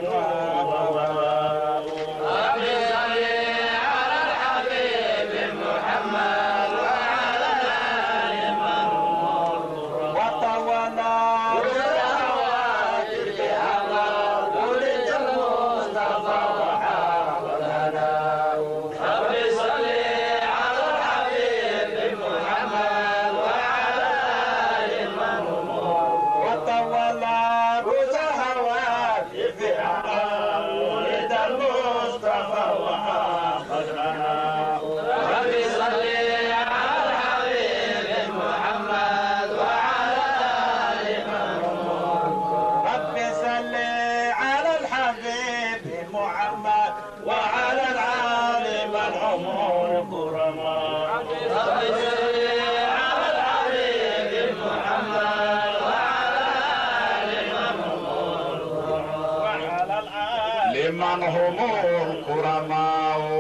وضروا رب صل على الحبيب محمد وعلى آل مرمور وطولنا الشهوات بأمر ولد المصطفى وحافظنا رب صل على الحبيب محمد وعلى آل مرمور وطولنا الشهوات بأمر ولد المصطفى وحافظنا رب صل على الحبيب محمد وعلى آل مرمور رب صل على الحبيب محمد وعلى العالم العمر الكرماء رب صل على الحبيب محمد وعلى آل مرمور وعلى الآل liman humur kuramaaw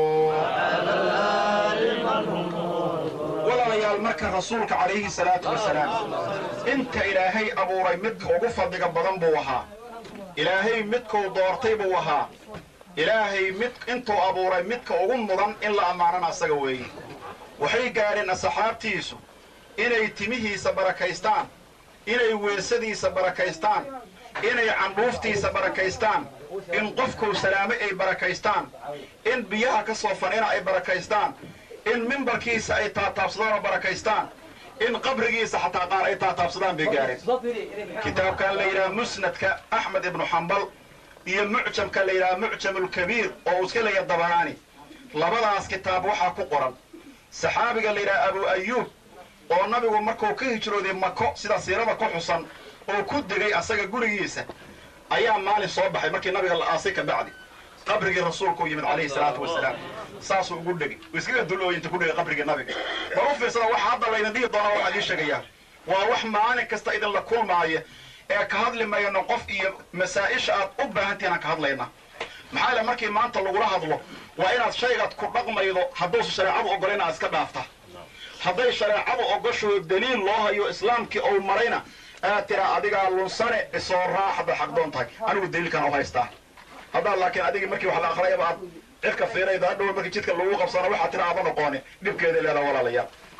walaalayaal marka rasuulka calayhi salaatu wasalaam inta ilaahay abuuray midka ugu fadliga badan buu ahaa ilaahay midkuu doortay buu ahaa ilaahay mid intuu abuuray midka ugu mudan in la ammaanana asaga weeye waxay gaadheen asxaabtiisu inay timihiisa barakaystaan inay weesadiisa barakaystaan inay candhuuftiisa barakaystaan in qofkuu salaame ay barakaystaan in biyaha ka soo fanina ay barakaystaan in mimbarkiisa ay taataabsadaan oo barakaystaan in qabrigiisa xataa qaar ay taataabsadaan bay gaareen kitaabkan la yidhaha musnadka axmed ibnu xambal iyo mucjamka la yidhaha mucjamulkabiir oo uu iska leeya dabaraani labadaas kitaab waxaa ku qoran saxaabiga la yidhaha abu ayuub oo nabigu markuu ka hijrooday mako sida siirada ku xusan oo ku degay asaga gurigiisa ayaa maalin soo baxay markii nabiga la aasay ka bacdi qabrigii rasuulku u yimid calayhi salaatu wasalaam saasuu ugu dhegi uu iskaga dulooy inta ku dhegay qabrigii nabiga bal u fiirsada waxa hadda laydin dhihi doonaa waxaa idiin sheegayaa waa wax maalin kasta idinla kulmaaya ee ka hadli mayno qof iyo masaa'isha aad u baahantihin aan ka hadlayna maxaa yeele markii maanta lagula hadlo waa inaad shaygaad ku dhaqmaydo hadduusa shareecadu ogolayna aad iska dhaafta hadday shareecadu ogosho daliil loo hayo islaamkii ou marayna aad tiraa adigaa lunsane isoo raaxda xaqdoon tahay anigu daliilkan u haystaa haddaad laakiin adigii markii wax la akhriyaba aad cirka fiirayda hadhow markii jidka lagu qabsano waxaad tira aaba noqooni dhibkeeda leedaa walaalayaal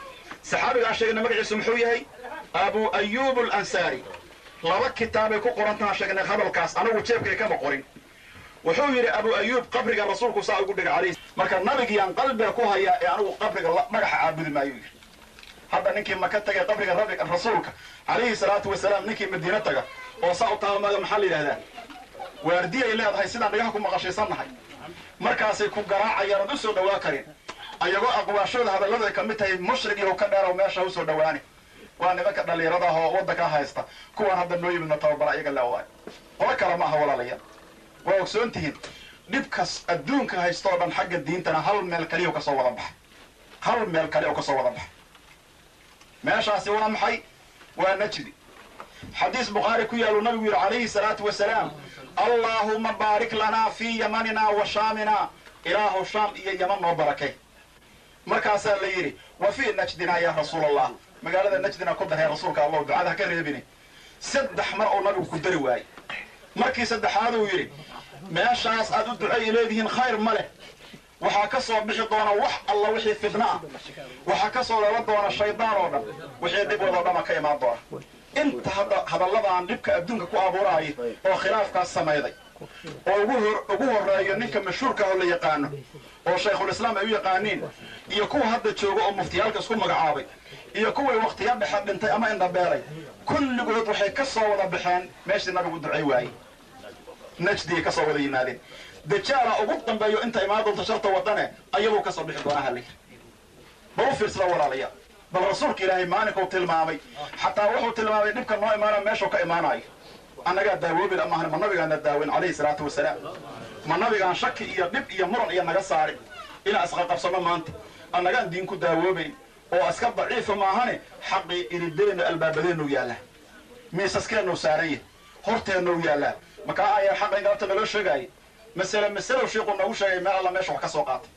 saxaabigaan sheegnay magaciisu muxuu yahay abu ayub alansaari laba kitaabay ku qorantaan sheegnay hadalkaas anagu jeebkay kama qorin wuxuu yidhi abu ayuub qabriga rasuulku saa ugu dhigay calayhi marka nabigiyaan qalbiga ku hayaa ee anigu qabriga magaxa caabudi maayo yidhi hadda ninkii maka tagay qabriga rabi rasuulka calayhi salaatu wasalaam ninkii madiine taga oo saa u taamaga maxaa la yidhahdaa waardiyay leedahay sidaan dhagaha ku maqashaysannahay markaasay ku garaacayaan ood u soo dhawaa karin ayagoo aqwaashooda hadallada ay ka mid tahay mushrigii ka dheerow meesha u soo dhawaani waa nimanka dhallinyarada ah oo waddanka haysta kuwaan hadda noo yimidna tababara iyaga leewaay qolo kale ma aha walaalayaal waa ogsoon tihiin dhibkas adduunka haysta oo dhan xagga diintana hal meel kaliya ka soo wada baxa hal meel kale oo ka soo wada baxa meeshaasi waa maxay waa najdi xadiis bukhaari ku yaaluu nabigu yidhi calayhi salaatu wasalaam allaahuma baarik lanaa fii yamanina wa shaamina ilaahu shaam iyo yaman noo barakay markaasaa la yidhi wa fii najdina yaa rasuul allah magaalada najdina ku daree rasuulka allahu ducada ha ka reebine saddex mar oo nabigu ku dari waayey markii saddexaad uu yidhi meeshaas aad u duceey leedihiin khayr ma leh waxaa ka soo bixi doona wax alla wixii fidna ah waxaa ka soo lala doona shaydaan oo dhan wixii dhib wadoo dhama ka imaan doona inta hadda hadalladan dhibka adduunka ku abuuraaya oo khilaafkaas samayday oo ugu hor ugu horreeyo ninka mashhuurka oo la yaqaano oo shaykhulislaam ay u yaqaaniin iyo kuwa hadda jooga oo muftiyaalka isku magacaabay iyo kuway wakhtiya dhexe dhintay ama indhabeelay kulligood waxay ka soo wada baxeen meeshii nabigu ducay waayey najdiyay ka soo wada yimaadeen dajaala ugu dambeeyo inta imaan doonta sharta wadane ayaduu ka soo bixi doona halay bal u fiirsada walaalayaal bal rasuulka ilaahay maalinkuu tilmaamay xataa wuxuu tilmaamay dhibka noo imaana meeshuu ka imaanayo annagaa daawoobi maahan ma nabigaana daawin calayhi salaatu wasalaam ma nabigaan shaki iyo dhib iyo muran iyo naga saari inaan isqaqabsano maanta annagaan diin ku daawoobayn oo iska daciifa maahane xaqii irideennu albaabadeennu yaallaa miisaskeennu saaranya horteennu yaallaa makaa ayaa xaqa in galabta naloo sheegaayay masale masalow sheikuu noogu sheegay meel alla meesha wax ka soo qaatay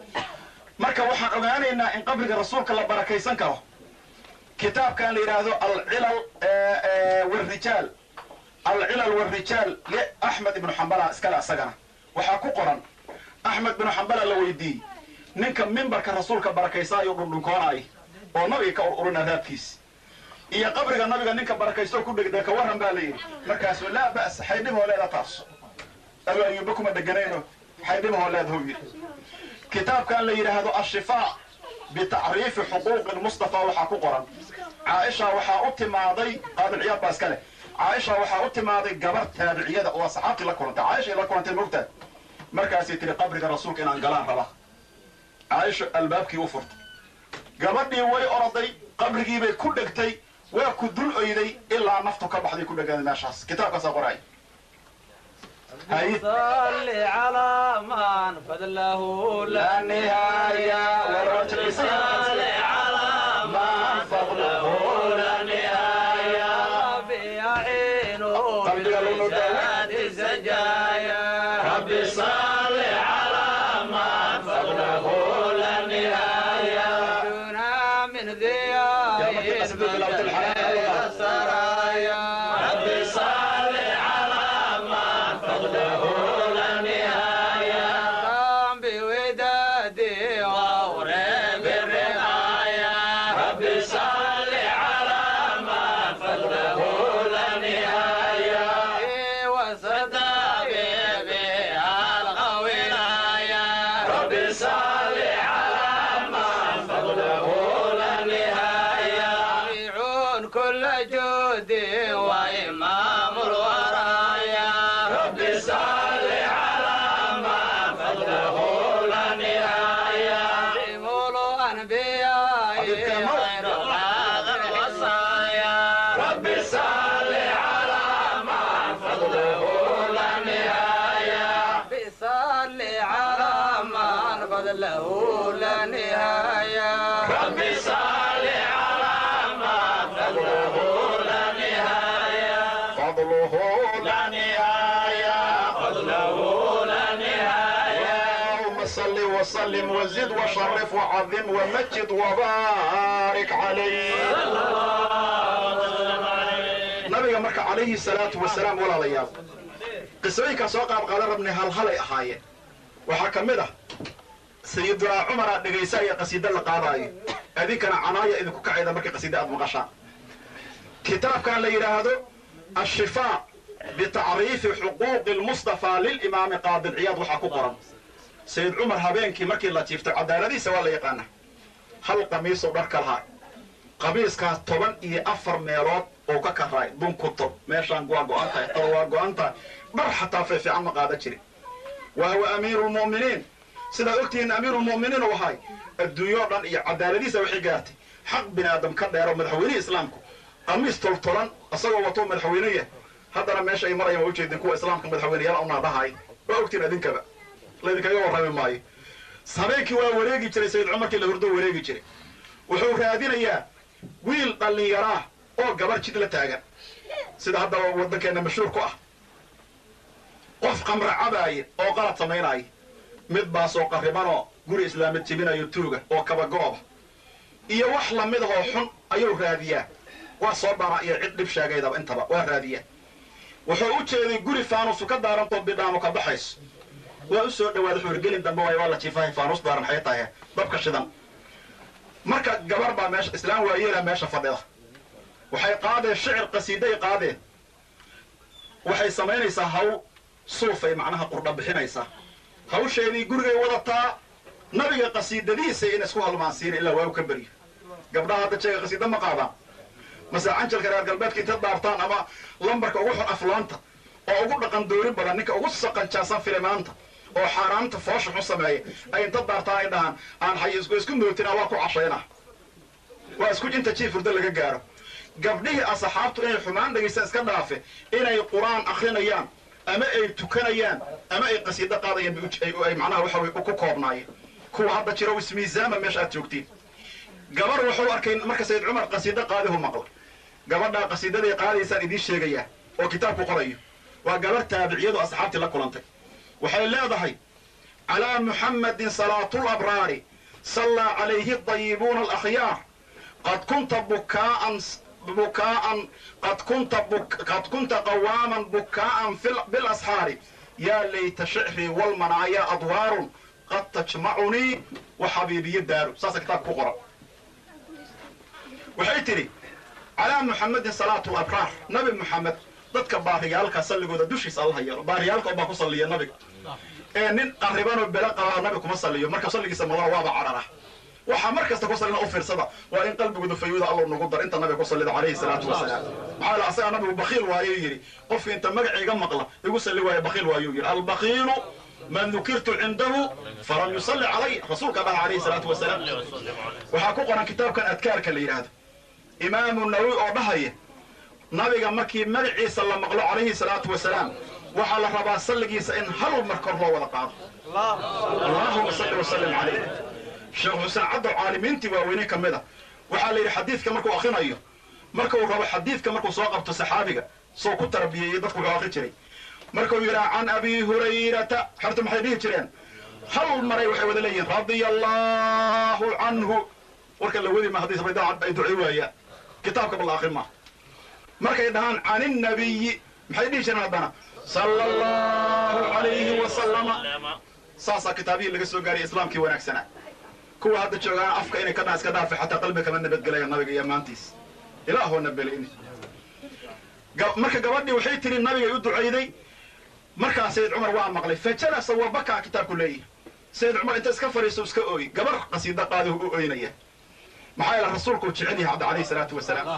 marka waxaan ogaanaynaa in qabriga rasuulka la barakaysan karo kitaabkan la yidhaahdo alcilal warijaal alcilal warijaal li axmed ibnu xambala iskale asagana waxaa ku qoran axmed ibnu xambala la weydiiyey ninka mimbarka rasuulka barakaysaayo dhundhunkoonaya oo nabiga ka ururina raabkiisi iyo qabriga nabiga ninka barakaysto ku dhegdee ka warran baa la yidhi markaasuu laa ba'sa xaydhiboo leeda taas abu ayuuba kuma dheganayno xaydhibahoo leedahu yidhi kitaabkan la yidhaahdo ashifaa bitacriifi xuquuqi lmustafa waxaa ku qoran caaisha waxaa u timaaday qaadilciyaad baa iska leh caaisha waxaa u timaaday gabar taabiciyada oo asxaabtii la kulantay caaishay la kulantay mogtaad markaasay tiri qabriga rasuulka inaan galaan raba caaisha albaabkii u furtay gabadhii way oroday qabrigiibay ku dhegtay waa ku dul oyday ilaa naftu ka baxday ku dhegaaday meeshaas kitaabkaasaa qoraay صل على من فضله لا نهاية والرجل صل على من فضله لا نهاية بيعين بزاد السجايا ربي صل على من فضله لا نهاية دنا من ذياب السرايا ربي صل على من فضله لا نهاية قام بودادي وأوري بالرعاية ربي صل على من فضله لا نهاية وصدى بي الغويناية ربي صل على من فضله لا نهاية يعون كل جودي وإمام الورايا ربي صل على من فضله لا نهاية شمول أنبياء غير هذا الوصايا ربي صل على من فضله لا نهاية ربي صل على من فضله لا نهاية ربي صل على من فضله لا نهاية fadluhu لا نهاية فضله لا نهاية اللهم صل وسلم وزد وشرف وعظم ومجد وبارك عليه nabiga marka calayhi salaatu wasalaam walaalayaal qisooyinkaa soo qaabqaadan rabnay halhalay ahaayeen waxaa ka mid ah sayidunaa cumaraa dhegaysa iyo qasiido la qaadaayo adinkana canaaya idinku kacayda markay qasiida aad maqashaan kitaabkan la yidhaahdo ashifaa bitacriifi xuquuqi lmustafaa lilimaami qaadilciyaad waxaa ku qoran sayid cumar habeenkii markii la jiiftay cadaaladiisa waa la yaqaana hal qamiisoo dharka lahaa qamiiskaas toban iyo afar meelood oo ka karaay bunkuto meeshaan waa go-an tahay taba waa go-an tahay dhar xataa fiifiican ma qaadan jirin wa huwa amiiru lmu'miniin sidaad ogtihiin amiirulmu'miniin u ahay adduunyoo dhan iyo cadaaladiisa waxay gaartay xaq bini aadam ka dheero madaxweynihii islaamku qamiis toltolan isagoo wato madaxweyneya haddana meesha ay marayaan waa ujeedin kuwa islaamka madaxweyneyaal unaa dhahay waa ogtiin adinkaaba laydinkaga warrami maayo habeenkii waa wareegi jiray sayid cumarkii la hurdo wareegi jiray wuxuu raadinayaa wiil dhallinyaraah oo gabar jid la taagan sida haddaba waddankeenna mashhuur ku ah qof qamra cabaaya oo qalad samaynaya mid baasoo qarribanoo guri islaamid jebinayo tuuga oo kabagooba iyo wax lamid ahoo xun ayuu raadiyaa waa soo dhana iyo cid dhib sheegaydaba intaba waa raadiyaa wuxuu u jeeday guri faanusu ka daarantoo bidhaamo ka baxayso waa u soo dhawaada xuurgelin dambe waay waa la jiifahay faanus daaran xay tahay dabka shidan marka gabar baa meesha islaam waayeela meesha fadhida waxay qaadeen shicir qasiiday qaadeen waxay samaynaysaa haw suufay macnaha qurdha bixinaysaa hawsheedii gurigay wadataa nabiga qasiidadiisa in isku halmaansiina ilaa waagu ka beryo gabdhaha hadda jeega qasiida ma qaadaan mase canjalka reer galbeedka inta daartaan ama lambarka ugu xun aflaanta oo ugu dhaqan doori badan ninka ugu saqanjaasan filimaanta oo xaaraanta foosha xun sameeya ay inta daartaan ay dhahaan aan hay isku mootina waa ku cashayna waa isku inta jiif hurdo laga gaaro gabdhihii asxaabtu inay xumaan dhegaysan iska dhaafe inay qur-aan akrinayaan ama ay tukanayaan ama ay qasiido qaadayaan ay macnaha waxa way ku koobnaayeen kuwa hadda jira ismiisaama meesha aad joogtiin gabar wuxuu arkay marka sayid cumar qasiido qaadihu maqla gabadhaa qasiidaday qaadaysaan idiin sheegayaa oo kitaabku qorayo waa gabar taabiciyadu asxaabtii la kulantay waxay leedahay calaa muxammadin salaatulabraari sallaa calayhi dayibuuna alakhyaar qad kunta bukaa'an bukaa'an qad kunta qad kunta qawaaman bukaa'an bilasxaari yaa layta shicrii walmanaayaa adwaarun qad tajmacunii wa xabiibiyo daaru saasa kitaabka ku qoran waxay tidhi calaa muxamedin salaatu labraar nabi muxamed dadka baariyaalka salligooda dushiisa alla yeelo baariyaalka unbaa ku salliya nabiga ee nin qarribanoo belo qabaa nabi kuma salliyo marka salligiisa madana waaba carara waxaa mar kasta ku sallina u fiirsada waa in qalbigooda fayuuda allow nagu dar inta nabiga ku sallida calayhi salaatu wasalaam maxaa la asaga nabigu bakiil waayuu yidhi qofki inta magacayga maqla igu salli waaya bakiil waayuu yidhi albakiilu man dukirtu cindahu falam yusalli calay rasuulka dhaha calayhi salaatu wasalaam waxaa ku qoran kitaabkan adkaarka la yidhaahdo imaamu nawowi oo dhahaya nabiga markii magaciisa la maqlo calayhi salaatu wasalaam waxaa la rabaa salligiisa in hal mar kor loo wada qaado allahuma salli wasallim calayh sheekh xuseen caddow caalimiintii waaweyne ka mid a waxaa la yidhi xadiidka markuu akrinayo markuu rabo xadiidka markuu soo qabto saxaabiga soo ku tarbiyeeyey dadku wuxuu akri jiray markuu yidhaha can abi hurayrata xertu maxay dhihi jireen hal maray waxay wada leeyihin radia allahu canhu warka la wadi ma haddii sabaydaa ay ducey waayaan kitaabka bal akrin ma markay dhahaan can innabiyi maxay dhihi jireen haddana sala allahu calayhi wasalama saasaa kitaabihii laga soo gaariyay islaamkii wanaagsanaa kuwa hadda joogaan afka inay ka dhaan iska dhaafa xataa qalbiga kama nabadgelaya nabiga iyo ammaantiis ilaahoo nabeleyni marka gabadhii waxay tiri nabigay u ducayday markaa sayid cumar waa maqlay fajalasa wabakaa kitaabku leeyahay sayid cumar inta iska fadhiiso iska ooy gabar qasiida qaadihu u ooynaya maxaa yeele rasuulku jecel yahay hadda calayhi salaatu wasalaam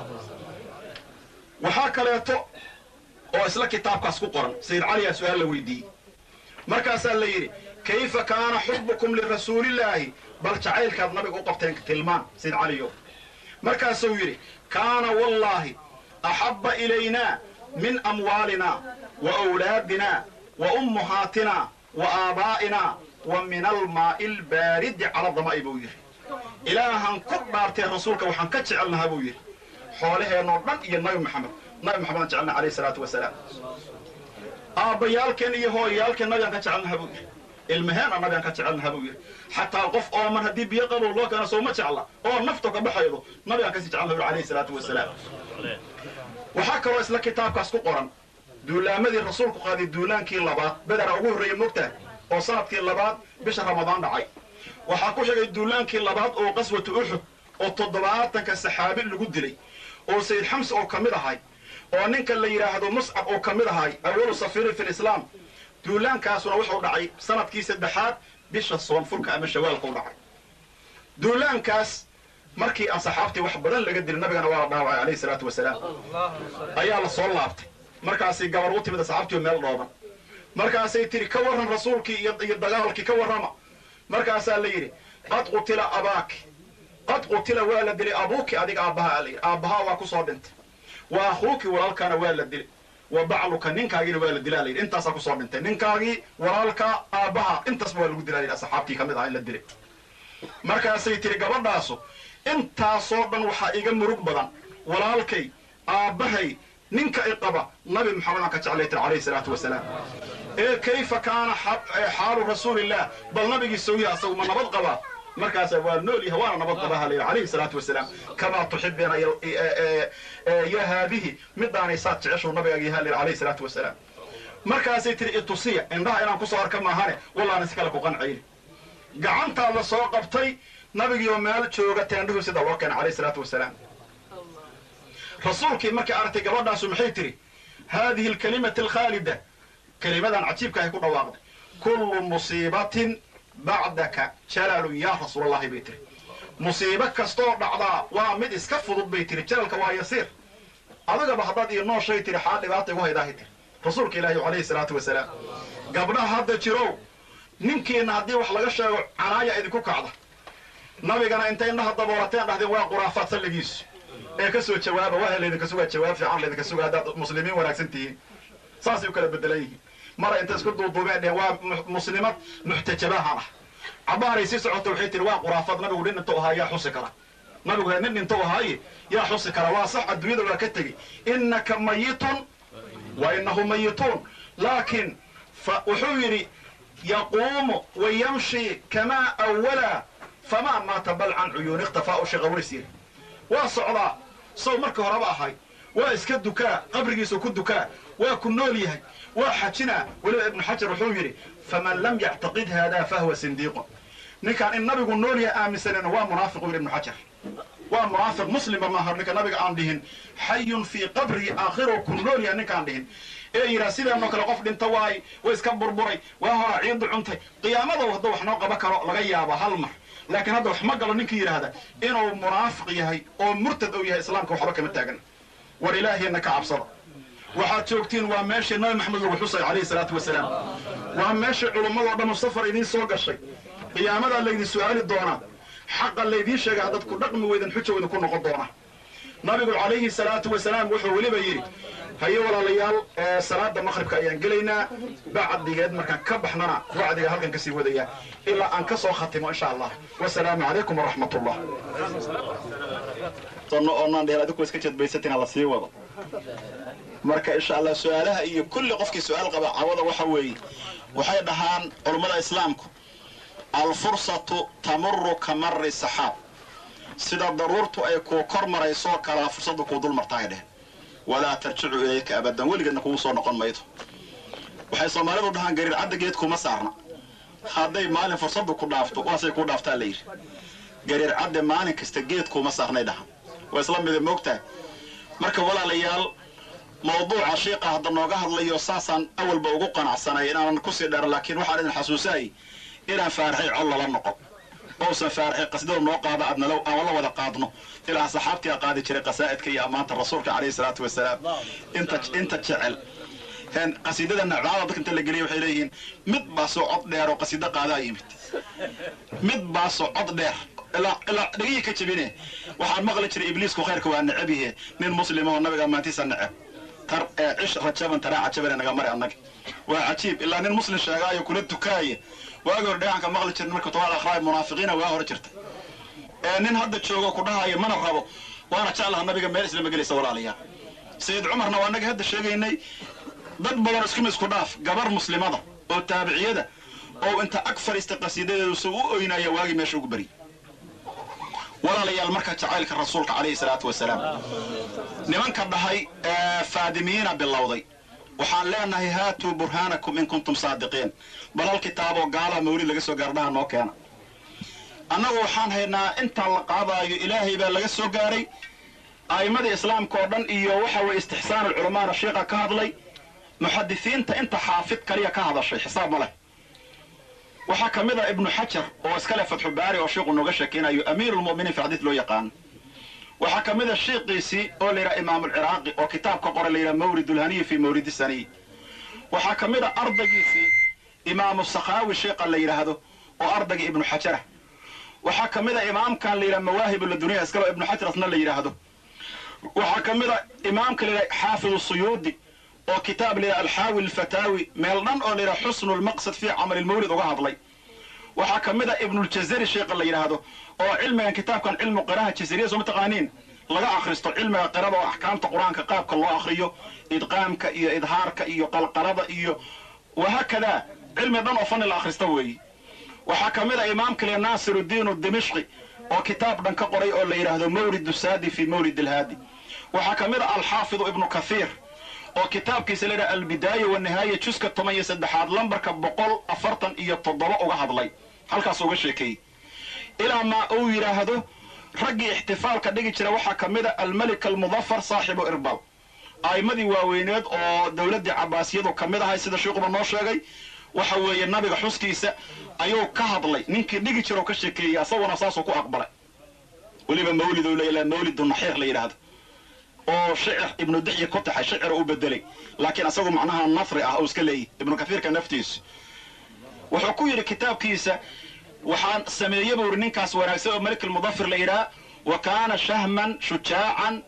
waxaa kaleeto oo isla kitaabkaas ku qoran sayid caliyaa su-aal la weydiiyey markaasaa la yidhi kayfa kaana xubukum lirasuulillaahi bal jacaylkaad nabiga u qabteen tilmaan sayid caliyo markaasuu yidhi kaana wallaahi axabba ilaynaa min amwaalina wa awlaadina wa ummahaatina wa aabaa'ina wa min almaa'i albaaridi cala dama'i buu yidhi ilaahan ku dhaartee rasuulka waxaan ka jecelnahaa buu yidhi xoolaheennoo dhan iyo nabi maxamed nabi maxamedaan jecelna alayhi salaatu wasalaam aabbayaalkeen iyo hooyayaalkeen nabigaan ka jecelnaha buu yidhi ilmaheenna nabigaan ka jecelnaha buu yidhi xataa qof ooman haddii biyo qabow loo keeno sooma jecla oo nafto ka baxaydo nabigaan kasii jecelnaha buu alayhi salaatu wasalaam waxaa kaloo isla kitaabkaas ku qoran duulaamadii rasuulku qaaday duulaankii labaad bedera ugu horreeyey mogtaha oo sanadkii labaad bisha ramadaan dhacay waxaa ku xigay duulaankii labaad oo qaswatu uxud oo toddobaatanka saxaabi lagu dilay oo sayid xamse oo ka mid ahay oo ninka la yidhaahdo muscab oo ka mid ahay awalu safiirin fi lislaam duulaankaasuna wuxuu dhacay sanadkii saddexaad bisha soonfurka ama shawaalka u dhacay duulaankaas markii aan saxaabtii wax badan laga dilin nabigana waa la dhaawacay alayhi salaatu wasalaam ayaa la soo laabtay markaasay gabar u timid saxaabtii meel dhooban markaasay tiri ka warran rasuulkii iyo iyo dagaalkii ka warrama markaasaa la yidhi qad qutila abaaki qad qutila waa la dilay abuuki adiga aabbaha la yidhi aabbahaa waa ku soo dhintay wa akhuuki walaalkaana waa la dilay wa bacluka ninkaagiina waa la dilaa la yidhi intaasaa kusoo dhintay ninkaagii walaalka aabbaha intaasba waa lagu dilaa la yidhi asxaabtii ka mid aha in la dilay markaasay tiri gabadhaasu intaasoo dhan waxaa iga murug badan walaalkay aabbahay ninka i qaba nabi maxamed aan ka jeclay tir calayhi salaatu wasalaam ee kayfa kaana xaalu rasuulillah bal nabigii sawya asagu ma nabad qabaa markaasa waa nool yahay waana nabad qabaa halayidhi calayhi salaatu wasalaam kamaa tuxibeena ya haadihi midaanay saad jeceshu nabigaaga yaha layidhi calayhi salaatu wasalaam markaasay tiri itusiya indhaha inaan kusoo arka maahane wallaana si kale ku qancayni gacantaa la soo qabtay nabigiioo meel jooga teendhuhu sida loo keenay calayhi salaatu wasalaam rasuulkii markay aragtay gabadhaasu maxay tiri haadihi alkalimati alkhaalida kelimadan cajiibkaahay ku dhawaaqday kullu musiibatin bacdaka jalalun yaa rasuulallahi bay tiri musiibo kastoo dhacdaa waa mid iska fudud bay tiri jalalka waa yasiir adigaba haddaad iyo nooshay tiri xaa dhibaata igu haydaahay tiri rasuulka ilaahi calayhi salaatu wasalaam gabdhaha hadda jirow ninkiina haddii wax laga sheego canaaya idinku kacda nabigana intay indhaha daboolateen dhahdeen waa quraafaad salligiisu ee ka soo jawaaba waa laydinka sugaa jawaab fiican laydinka suga haddaad muslimiin wanaagsan tihiin saasay u kala bedelan yihiin mara inta isku duuduubeen dhehen waa muslimad muxtajabahan ah cabaaray sii socota waxay tihi waa quraafaad nabigu nin intuu ahaa yaa xusi kara nabigu nin intuu ahaaye yaa xusi kara waa sax adduunyada waa ka tegey innaka mayitun wa inahu mayituun laakiin wuxuu yidhi yaquumu wa yamshi kamaa awala famaa maata bal can cuyuuni ikhtifaa u shaqaways yiri waa socdaa sow marka horeba ahay waa iska dukaa qabrigiisu ku dukaa waa ku nool yahay waa xajinaa weliba ibnu xajar wuxuu yidhi faman lam yactaqid haadaa fahuwa sindiiqun ninkaan in nabigu nool yahay aaminsanayna waa munaafiq u yidhi ibnu xajar waa munaafiq muslima maaha ninka nabiga aan dhihin xayun fii qabrii aakhiruu ku nool yahay ninkaan dhihin ee yidhaha sidaanoo kale qof dhinta waay way iska burburay waa horaa ciidu cuntay qiyaamada hadduu wax noo qaban karo laga yaaba hal mar laakiin hadda wax ma galo ninkii yidhaahda inuu munaafiq yahay oo murtad ou yahay islaamka waxba kama taagan war ilaahiyna ka cabsada waxaad joogtiin waa meeshii nabi maxamed lagu xusay calayhi salaatu wasalaam waa meeshii culummadoo dhan safar idiin soo gashay qiyaamadaa laydin su'aali doonaa xaqa laydiin sheega haddaad ku dhaqmi weydan xuja idin ku noqon doona nabigu calayhi salaatu wasalaam wuxuu weliba yidhi haye walaalayaal salaada maqribka ayaan gelaynaa bacdigeed markaan ka baxnana wacdiga halkan kasii wadaya ilaa aan ka soo khatimo insha allah wasalaamu calaykum waraxmat ullah oonaan dhehel adigu iska jedbaysatina la sii wado marka insha allah su-aalaha iyo kulli qofkii su-aal qaba cawada waxa weeye waxay dhahaan culummada islaamku alfursatu tamuru ka mari saxaab sida daruurtu ay kuu kor maraysoo kalaa fursaddu kuu dul martaay dheh walaa tarjicu ilayka abadan weligeedna kugu soo noqon maydo waxay soomaalidu dhahaan gariir cadda geed kuma saarna hadday maalin fursaddu ku dhaafto waasay kuu dhaaftaa la yidhi gariir cadde maalin kasta geed kuma saarnay dhahan waa isla mida moogtahay marka walaalayaal mawduuca shiiqa hadda nooga hadlayo saasaan awalba ugu qanacsanay inaanan kusii dheeran laakiin waxaan idin xasuusaayay inaan faaraxay col lala noqon ousan faaraxay qasdada noo qaada adnalo aan la wada qaadno ilaa saxaabtii a qaadi jiray qasaa'idka iyo ammaanta rasuulka calayhi salaatu wasalaam inta inta jecel qasiidada nacdaada dadka inta la geliya waxay leeyihiin mid baasoo cod dheer oo qasiido qaadaa yimid mid baasoo cod dheer ilaa ilaa dhegihii ka jebine waxaan maqli jiray ibliisku khayrka waa necab yahe nin muslima oo nabiga ammaantiisa necab tar cish rajaban taraa cajabane naga mari annaga waa cajiib ilaa nin muslim sheegaayo kula tukaaya waagi hore dheecanka maqli jirin marka tobaal akhraay munaafiqiina waa hore jirtay ee nin hadda joogo ku dhahaayo mana rabo waana jeclaha nabiga meel islama gelaysa walaalayaal sayid cumarna waa naga hadda sheegaynay dad badan iskuma isku dhaaf gabar muslimada oo taabiciyada oo inta ag fadhiistay qasiidadeedu si u oynaya waagii meesha ugu beri walaalayaal marka jacaylka rasuulka calayhi salaatu wasalaam nimanka dhahay faadimiyiina bilowday waxaan leenahay haatuu burhaanakum in kuntum saadiqiin balal kitaaboo gaalaha mawlid laga soo gaardhaha noo keena annagu waxaan haynaa intaan la qaadaayo ilaahay baa laga soo gaaray a'immadii islaamka oo dhan iyo waxa weeye istixsaanu culamaana sheikha ka hadlay muxadisiinta inta xaafid kaliya ka hadashay xisaab ma leh waxaa ka mid a ibnu xajar oo iska leh fatxu baari oo sheikhu nooga sheekaynayo amiirulmu'miniin fi xadiis loo yaqaano waxaa ka mid a shiiqiisii oo la yidhaha imaamulciraaqi oo kitaab ka qoray la yidhaha mawrid ulhaniyi fi mawridi saniy waxaa ka mid a ardaygiisii imaamu sakhaawi sheikha la yidhaahdo oo ardayga ibnu xajarah waxaa ka mid a imaamkan la yidhaha mawaahib laduniya iskalo ibnu xajar asna la yidhaahdo waxaa ka mid a imaamka la yidhaha xaafidu suyuudi oo kitaab la yidhaha alxaawi alfataawi meel dhan oo la yidhaha xusnu lmaqsad fii camali lmawlid uga hadlay waxaa ka mid a ibnuljazari sheikha la yidhaahdo oo cilmigan kitaabkan cilmu qiraha jazariya soo mataqaaniin laga akhristo cilmiga qirada oo axkaamta qur-aanka qaabka loo akhriyo idqaamka iyo idhaarka iyo qalqalada iyo wahaakadaa cilmi dhan oo fani la akhrista weeye waxaa ka mid a imaamka le naasirudiin dimishqi oo kitaab dhan ka qoray oo la yidhaahdo mawlid saadi fi mawlid alhaadi waxaa ka mid a alxaafidu ibnu kathiir oo kitaabkiisa la yidhaha albidaaya wanihaaya juska toban iyo saddexaad lambarka boqol afartan iyo toddoba uga hadlay halkaas uga sheekeeyey ilaa maa uu yidhaahdo raggii ixtifaalka dhigi jira waxaa ka mid a almelik almudafar saaxibu irbal a'immadii waaweyneed oo dowladdii cabaasiyadu ka mid ahay sida sheikuba noo sheegay waxa weeye nabiga xuskiisa ayuu ka hadlay ninkii dhigi jira oo ka sheekeeyey asaguna saasuu ku aqbalay weliba mawlid u leeya mawlidu naxiir la yidhaahdo oo shicir ibnu dixyi ku taxay shicir u bedelay laakiin asagu macnaha nafri ah oo iska leeyahy ibnu kathiirka naftiisu wuxuu ku yidhi kitaabkiisa waxaan sameeye buu yidhi ninkaas wanaagsan oo malik almudafir la yidhaha wa kaana shahman shujaacan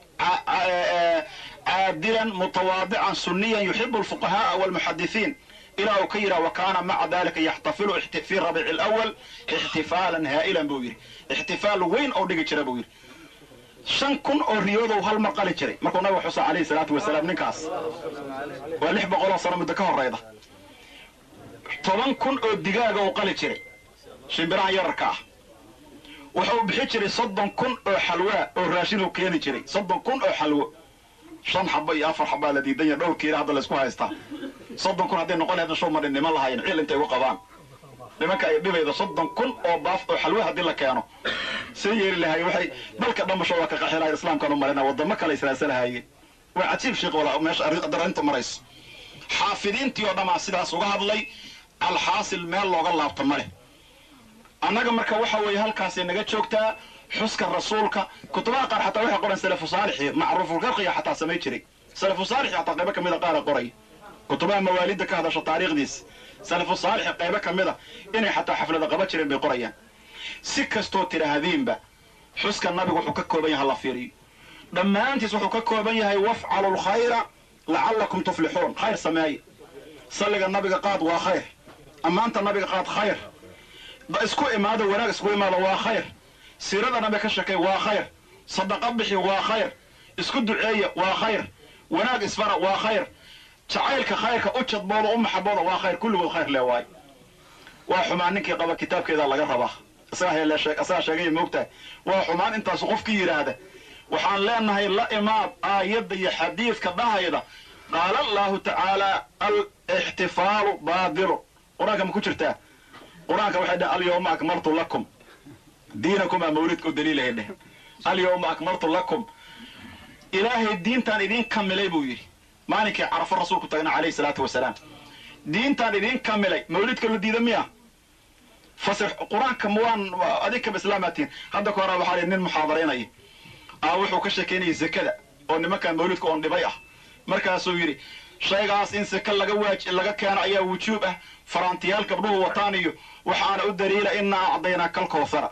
caadilan mutawaadican suniyan yuxibu alfuqaha'a walmuxadisiin ilaa uu ka yidhaha wa kaana maca dalika yaxtafilu fi rabiici alawal ixtifaalan haa'ilan buu yidhi ixtifaal weyn oo dhigi jira buu yidhi shan kun oo riyoodow hal mar qali jiray markuu nabiga xusa calayhi salaatu wasalaam ninkaas waa lix boqoloo sano muddo ka horrayda toban kun oo digaaga uu qali jiray shimbirahan yararka ah wuxuu bixi jiray soddon kun oo xalwaa oo raashin uu keeni jiray soddon kun oo xalwo shan xaba iyo afar xabaa la diidan yahay dhowr kiila hadda laysku haystaa soddon kun hadday noqon lahaydna show madhin niman lahayn cil intay ugu qabaan nimanka ay dhibayda soddon kun oo baaf oo xalwo haddii la keeno see yeeli lahaye waxay dalka dhammasho waa ka qaxilahayn islaamkan u marina waddamo kale israasalahaayeen waa cajiib sheekh walaa meesha arrinta marayso xaafidiintii oo dhammaa sidaas uga hadlay alxaasil meel looga laabto ma leh annaga marka waxa weeye halkaasay naga joogtaa xuska rasuulka kutubaha qaar xataa waxay qoran salafu saalixi macruufulkarqiga xataa samay jiray salafu saalixi xataa qaybo ka mida qaara qoray kutubaha mawaalidda ka hadasha taariikhdiisa salafu saalixi qaybo ka mida inay xataa xaflada qaba jireen bay qorayaan si kastoo tidhaahdiinba xuska nabigu wuxuu ka kooban yahay la fiiriyo dhammaantiis wuxuu ka kooban yahay wafcalu lkhayra lacallakum tuflixuun khayr sameeye salliga nabiga qaad waa khayr ammaanta nabiga qaad khayr isku imaada wanaag isku imaada waa khayr siirada nabiga ka sheekay waa khayr sadaqa bixi waa khayr isku duceeya waa khayr wanaag isfara waa khayr jacaylka khayrka u jadbooda u maxabooda waa khayr kulligood khayr lee waay waa xumaan ninkii qaba kitaabkeeda laga rabaa isagaa sheegaya moogtahay waa xumaan intaasu qofkii yidhaahda waxaan leenahay la imaad aayadda iyo xadiidka dhahayda qaala allahu tacaala alixtifaalu baadilu qur-aanka ma ku jirtaa qur-aanka waxay dhehen alyawma akmaltu lakum diinakum aa mawlidka u daliilahay dhehen alyawma akmaltu lakum ilaahay diintaan idiin kamilay buu yidhi maalinkii carafo rasuulku tagna calayhi salaatu wasalaam diintaan idiin kamilay mawlidka la diida miya fasir qur-aanka mwaan adinkaba islaamaatiin hadda ka hora waxaa li nin muxaadaraynaya aa wuxuu ka sheekaynayay zakada oo nimankan mawlidka oon dhibay ah markaasuu yidhi shaygaas in saka laga waaj laga keeno ayaa wujuub ah faraantiyaal gabdhuhu wataan iyo waxaana u daliila inaa acdaynaa kalkawthara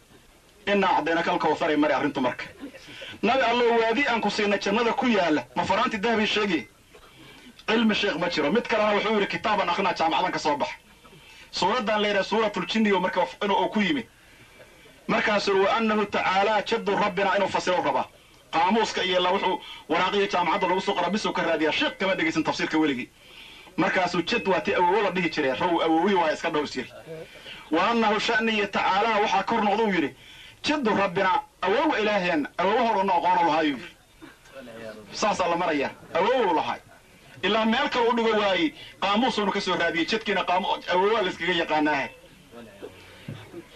inaa acdaynaa kalkawthara mari arrintu marka nabi allo waadi aan ku siinay jannada ku yaala ma faraanti dahabii sheegay cilmi sheekh ma jiro mid kalena wuxuu yidhi kitaaban akrinaa jaamacadan ka soo bax suuraddan la yidhaha suuratuljinniyo marka inuu ku yimid markaasuu wa annahu tacaalaa jaddu rabbina inuu fasiro rabaa qaamuuska iyo la wuxuu waraaqiya jaamacadda lagu soo qora bisuu ka raadiyaa sheekh kama dhegaysan tafsiirka weligii markaasuu jad waa ti awowo la dhihi jiree raw awowi waa iska dhowrs yiri wa annahu sha'niya tacaalaa waxaa kor noqduu yidhi jaddu rabbina awowa ilaaheenna awowo horuna aqoonu lahaayuu yidhi saasaa la marayaa awowow lahaay ilaa meel kale u dhigo waayey qaamuusuunu ka soo raadiyey jadkiina awowa la iskaga yaqaanaahe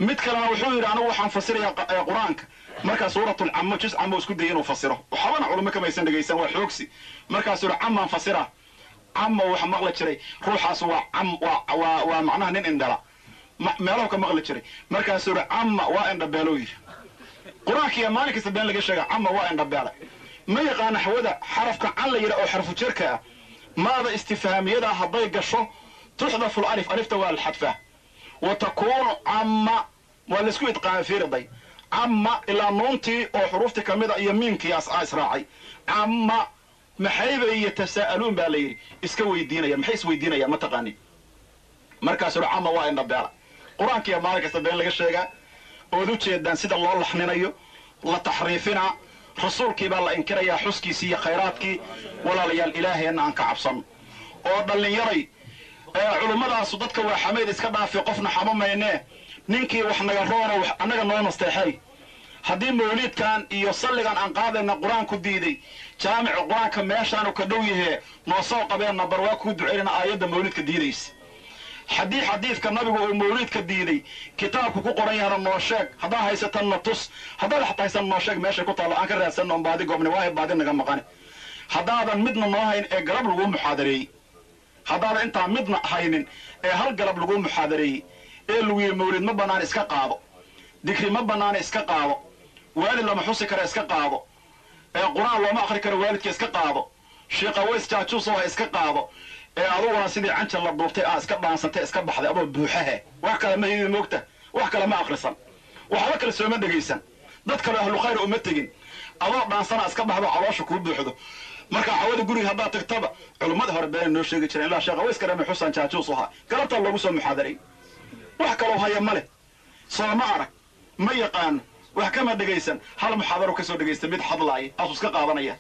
mid kalena wuxuu yidhi anigu waxaan fasirayaa qa- ee qur-aanka markaa suuratulcamo jus camo isku dayay inuu fasiro waxbana culimo kamaysan dhegaysan waa xoogsi markaasuu yidhi camaan fasira cama waxa maqli jiray ruuxaas waa cam waa waa waa macnaha nin indhala Ma- meelahu ka maqli jiray markaasuu yidhi cama waa indhabeelou yidhi qur-aankiiya maalin kasta been laga sheega cama waa indhabeele ma yaqaana xawada xarafka can la yidha oo xarfu jirka ah maada istifhaamiyada hadday gasho tuxdafu alif alifta waa alxadfaa wa takuunu camma waa laisku idqaamay fiiriday camma ilaa nuuntii oo xuruuftii ka mid a iyo miimkii as aa israacay camma maxayba yatasaa'aluun baa la yidhi iska weydiinaya maxay isweydiinayaan ma taqaanin markaasuu yidhi camma waa indhabeela qur-aankiiya maalin kasta been laga sheegaa ood u jeedaan sida loo laxninayo la taxriifinaa rasuulkii baa la inkirayaa xuskiisii iyo khayraadkii walaalayaal ilaaheenna aan ka cabsanno oo dhallinyaray ee culummadaas dadka waa xamayd iska dhaafi qofna xamo maynee ninkii wax naga roono wax annaga noo nasteexay haddii mawliidkan iyo salligan aan qaadayna qur-aanku diiday jaamica qur-aanka meeshaanu ka dhow yahee noo soo qabeenna bar waa kuu ducaynana aayadda mawliidka diidaysa haddii xadiidka nabigu uu mawliidka diiday kitaabku ku qoran yahana noo sheeg haddaad haysatan na tus haddaad xataa haysan noo sheeg meeshay ku taallo aan ka raadsanno on baadi goobni waahay baadi naga maqani haddaadan midna noo hayn ee galab laguu muxaadareeyey haddaadan intaa midna haynin ee hal galab laguu muxaadareeyey ee lagu yidhi mawlid ma bannaan iska qaado dikri ma bannaana iska qaado waalid lama xusi kara iska qaado ee qur-aan looma akhri karo waalidka iska qaado sheekha ways jaajuusow ha iska qaado ee aduguna sidii canjal la duubtay aa iska dhaansantay iska baxday adoo buuxahe wax kale ma hidi moogta wax kale ma akhrisan waxba kale sooma dhegaysan dad kale ahlu khayr uma tegin adoo dhaansana iska baxdo caloosha kuu buuxdo marka cawada guriga haddaad tagtaba culummada hore beena noo sheegi jireen ilaa sheekha ways karame xusaan jaajuus ahaa galabtaa loogu soo muxaadaray wax kaloo haya ma leh sooma arag ma yaqaano wax kama dhegaysan hal muxaadaro kasoo dhegaysta mid hadlaaya aasuu iska qaadanaya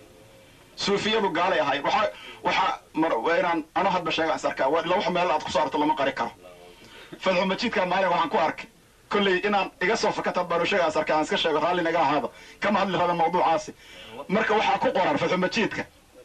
suufiyadu gaalay ahayd waxaa waxaa mar waa inaan ano hadba sheega is arkaa waa ila wax meel aad ku saarto lama qari karo fadxu majiidka maalin waxaan ku arkay kolley inaan iga soo fakata baan sheega is arkaa aan iska sheego raalli naga ahaaba kama hadli raba mawduucaasi marka waxaa ku qoran fadxu majiidka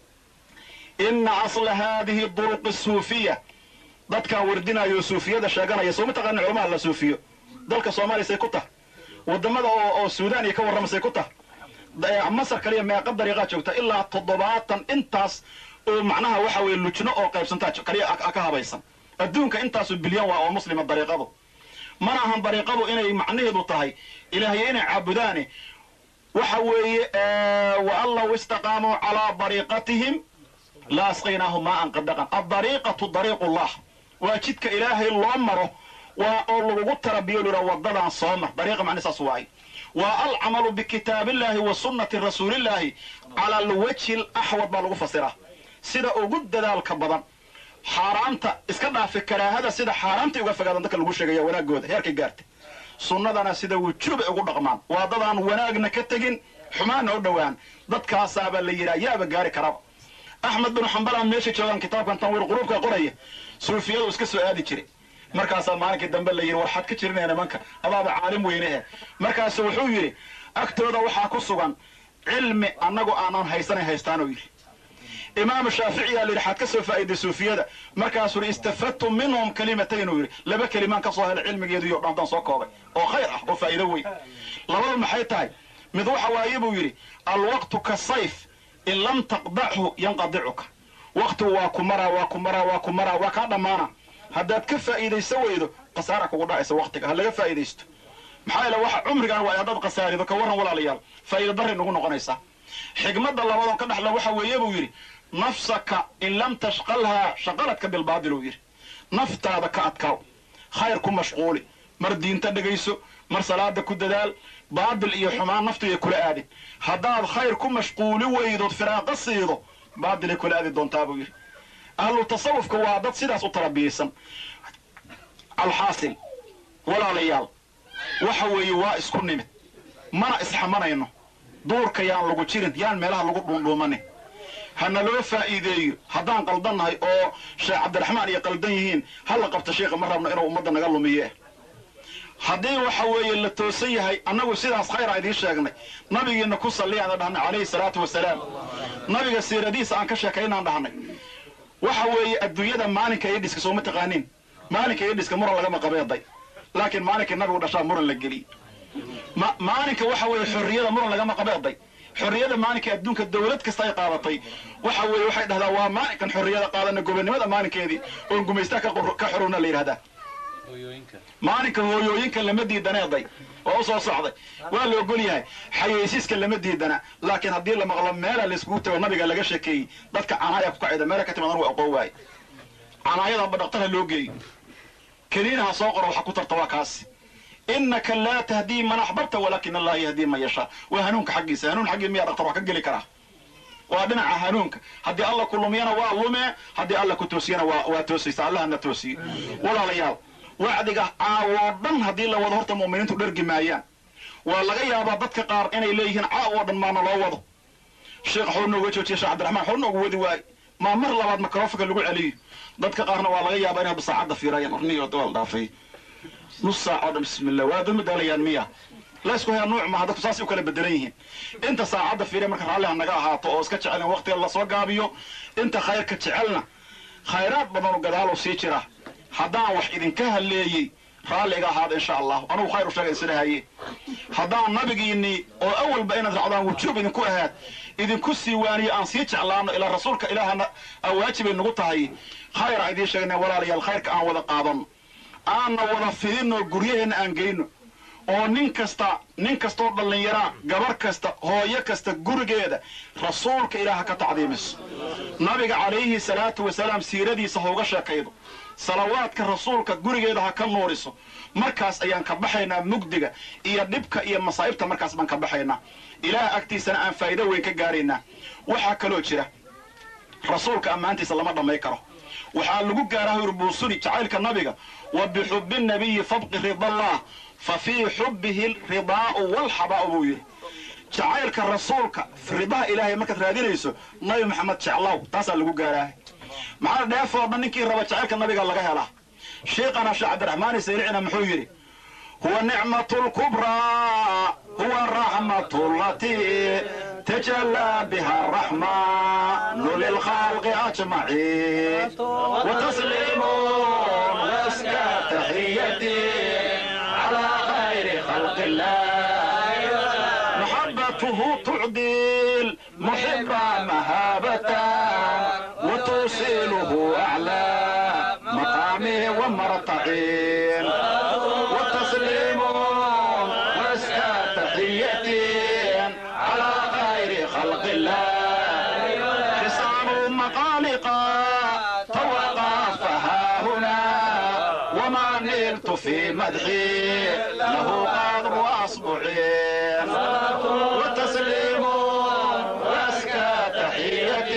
ina asla haadihi duruqi suufiya dadkan wardinayo suufiyada sheeganaya soo ma taqaanin culamaha la suufiyo dalka soomaaliya say ku tahay wadamada oo oo suudaan iyo ka warramasay ku tahay da- masar kaliya meeqa dariiqaa joogta ilaa toddobaatan intaas oo macnaha waxa weeye lujno oo qaybsantaa jo- kaliya a- ka habaysan adduunka intaasu bilyan waa oo muslima dariiqadu mana ahan dariiqadu inay macnaheedu tahay ilaahyo inay caabudaane waxa weeye wa an law istaqaamuu calaa dariiqatihim la asqaynaahum maaan qadaqan adariiqatu dariiqu llah waa jidka ilaahay loo maro waa oo lagugu tarabiyo lura wadadan soo mar dariiqa macna saas waay waa alcamalu bikitaabillahi wa sunnati rasuulillahi cala alwajhi alaxwad baa lagu fasiraa sida ugu dadaalka badan xaaraamta iska dhaafi karaahada sida xaaraamta uga fogaadan dadka lagu sheegaya wanaagooda heerkay gaarta sunnadana sida wujuubay ugu dhaqmaan waa dadaan wanaagna ka tegin xumaanna u dhowaan dadkaasaabaa la yidhaha yaaba gaari karaba axmed binu xambalaan meesha joogaan kitaabkan tanwiir quruubka qoraya suufiyadu iska soo aadi jiray markaasaa maalinkii dambe la yidhi warxaad ka jirinaya nimanka adaaba caalim weynehe markaasu wuxuu yidhi agtooda waxaa ku sugan cilmi annagu aanan haysanay haystaanuu yidhi imaamu shaaficiyaa la yidhi xaad ka soo faa'iday suufiyada markaasuu yidhi istafadtu minhum kalimatayn uu yidhi laba kelimaan ka soo helay cilmigeedu iyo dhantan soo koobay oo khayr ah oo faa'iido weyn labada maxay tahay mid waxa waaye buu yidhi alwaqtu ka sayf in lam taqdachu yanqadicuka waqtigu waa ku maraa waa ku maraa waa ku maraa waa kaa dhammaana haddaad ka faa'iidayso weydo khasaara kugu dhacaysa waqtiga ha laga faa'iidaysto maxaa yeele waxa cumrigan waa haddaad khasaarido ka warran walaalayaal faa'iido darray nagu noqonaysaa xigmadda labadoon ka dhexla waxa weeye buu yidhi nafsaka in lam tashqalhaa shaqaladka bilbaadil uu yidhi naftaada ka adkaaw khayr ku mashquuli mar diinta dhegayso mar salaada ku dadaal baadil iyo xumaan naftiiay kula aadin haddaad khayr ku mashquuli weydood firaaqo siido baadilay kula aadi doontaa buu yidhi ahlu tasawufka waa dad sidaas u tarabiyaysan alxaasil walaalayaal waxa weeye waa isku nimid mana isxamanayno duurka yaan lagu jirin yaan meelaha lagu dhuundhuumanin hana loo faa'iideeyo haddaan qaldannahay oo sheekh cabdiraxmaan iyo qaldan yihiin ha la qabto sheikha ma rabno inuu ummadda naga lumiye haddii waxa weeye la toosan yahay annagu sidaas khayra idiin sheegnay nabigiina ku salliyaan dhahnay calayhi salaatu wasalaam nabiga siiradiisa aan ka sheekaynaan dhahnay waxa weeye adduunyada maalinka idhiska sooma taqaaniin maalinka idhiska muran lagama qabeeday laakiin maalinkii nabigu dhashaa muran la geliyey ma- maalinka waxa weeye xorriyada muran lagama qabeeday xorriyada maalinka adduunka dawlad kasta ay qaadatay waxa weeye waxay dhahdaa waa maalinkan xorriyada qaadana gobonimada maalinkeedii oon gumaystaa ka qor- ka xorowna la yidhahdaa maalinka hooyooyinka lama diidaneeday oo u soo socday waa la ogol yahay xayeysiiska lama diidana laakiin haddii la maqlo meela layskugu tago nabiga laga sheekeeyey dadka canaaya ku kacida meela ka timid anugu aqoon waaye canaayadanba dhaqtarha loo geeyo keliinaha soo qoro waxa ku tarta waa kaasi inaka laa tahdii man axbabta walaakin allaha yahdii man yashaa waa hanuunka xaggiisa hanuun xaggii miyaa dhaqtar wax ka geli karaa waa dhinaca hanuunka haddii alla ku lumiyana waa lume haddii alla ku toosiyana waa waa toosaysa allahana toosiyo walaalayaal wacdiga caawoo dhan haddii la wado horta mu'miniintu dhergi maayaan waa laga yaabaa dadka qaar inay leeyihiin caaw oo dhan maana loo wado sheekh xoo nooga joojiya sheekh cabdiraxmaan xoo noogu wadi waaye maa mar labaad microfonka lagu celiyo dadka qaarna waa laga yaabaa inay hadda saacadda fiirayaan orniyo waa la dhaafay nus saac oo dhan bismillah waa dad madaalayaan miya laysku hayaa nuuc maaha dadku saasay u kala bedelan yihiin inta saacadda fiiriya marka raalliha naga ahaato oo iska jecel in waqtiga lasoo gaabiyo inta khayrka jecelna khayraad badan oo gadaalow sii jira haddaan wax idinka halleeyey raalliga ahaada insha allahu anugu khayr u sheega isla haye haddaan nabigiinii oo awalba inaad racdaan wujuub idinku ahaad idinku sii waaniyo aan sii jeclaano ilaa rasuulka ilaahana awaajibay nagu tahay khayra idiin sheegna walaalayaal khayrka aan wada qaadano aanna wada fidinno guryaheenna aan gelino oo nin kasta nin kastoo dhallinyaraa gabar kasta hooyo kasta gurigeeda rasuulka ilaaha ka tacdiimiso nabiga calayhi salaatu wasalaam siiradiisa ha uga sheekaydo salawaadka rasuulka gurigeeda ha ka nuuriso markaas ayaan ka baxaynaa mugdiga iyo dhibka iyo masaa'ibta markaas baan ka baxaynaa ilaah agtiisana aan faa'iido weyn ka gaaraynaa waxaa kaloo jira rasuulka ammaantiisa lama dhammay karo waxaa lagu gaaraa hurbuusuni jacaylka nabiga wa bixubbi nabiyi fabqi ridallah fa fii xubbihi ridaa'u walxabaa'u buu yidhi jacaylka rasuulka ridaha ilaahay markaad raadinayso nabi maxamed jeclow taasaa lagu gaaraa maxaa dheefoo dhan ninkii raba jacaylka nabiga laga helaa sheekhana sheekh cabdiraxmaan isaylicina muxuu yidhi huwa nicmatu lkubraa huwa raxmatu latii tajallaa biha araxmanu lilkhalqi ajmaciin watasliimun waska taxiyati calaa khayri khalqi illah maxabatuhu tucdil muxiba mahaabata وتوصله أعلى مقامه ومرتعين والتسليم واسكى تحية على خير خلق الله حصان مقالقا توقفها هنا وما نلت في مدحي له قدر أصبعين والتسليم واسكى تحية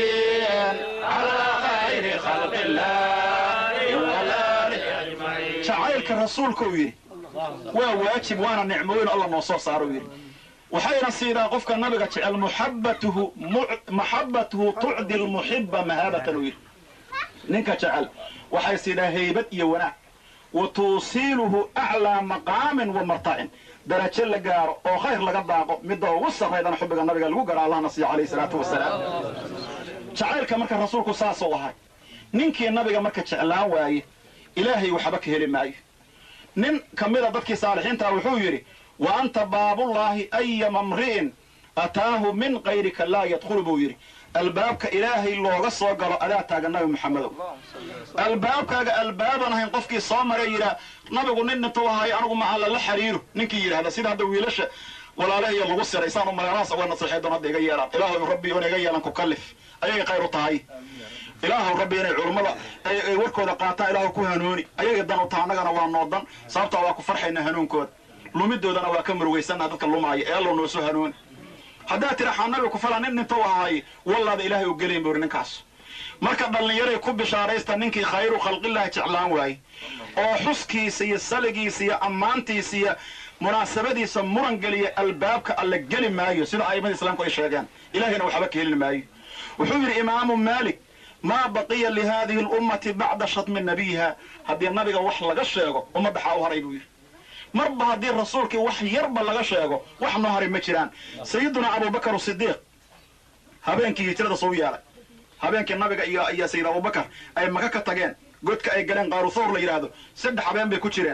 على خير خلق الله والآله jacaylka rasuulka uu yidhi waa waajib waana nicmooyin alla noo soo saaro uu yidhi waxayna siidaa qofka nabiga jecel muxabatuhu maxabatuhu tucdi lmuxiba mahaabatan uu yidhi ninka jecel waxay siidaa haybad iyo wanaag wa tuusiiluhu aclaa maqaamin wa martacin darajo la gaaro oo khayr laga daaqo midda ugu sarraydana xubbiga nabiga lagu garo allahna siiya calayhi salaatu wasalaam jacaylka marka rasuulku saasuu ahay ninkii nabiga marka jeclaan waaye ilaahay waxba ka heli maayo nin ka mida dadkii saalixiintaa wuxuu yidhi wa anta baabullaahi ayama mri'in ataahu min kayrika laa yadkhulu buu yidhi albaabka ilaahay looga soo galo adaa taagan nabi maxamedow albaabkaaga albaaban ahayn qofkii soo maray yidhaa nabigu nin intuu ahaay anigu maca lala xiriiro ninkii yidhahda sida hadda wiilasha walaalahiyo lagu siray saan u magalahaas uga naseexay doon hadda iga yeelaan ilaahu rabbi oon iga yeelan ku kallif ayagay khayr u tahay ilaahu rabbi inay culummada ay warkooda qaataan ilaahu ku hanuuni ayagay dan u taha annagana waa noodan sababtaa waa ku farxayna hanuunkooda lumidoodana waa ka murugaysannaha dadka lumaaya ee allow noosu hanuuni haddaad tira xaa nabi ku fala nin intuu ahaay wallaada ilaahay u gelayn buu yidhi ninkaas marka dhallinyaray ku bishaaraysta ninkii khayru khalqillahi jeclaan waaye oo xuskiisa iyo saligiisa iyo ammaantiisa iyo munaasabadiisa muran geliya albaabka alle geli maayo sida a'immada islaamku ay sheegeen ilaahayna waxba ka helin maayo wuxuu yidhi imaamu maalik maa baqiya lihadihi lummati bacda shatmi nabiyiha haddii nabiga wax laga sheego ummadda xaa u haray buu yidhi marba haddii rasuulkii wax yarba laga sheego wax noo haray ma jiraan sayiduna abubakar sidiiq habeenkii hijrada soo yeelay habeenkii nabiga iyo iyo sayid abubakar ay maka ka tageen godka ay galeen qaaru thawr la yidhaahdo saddex habeen bay ku jireen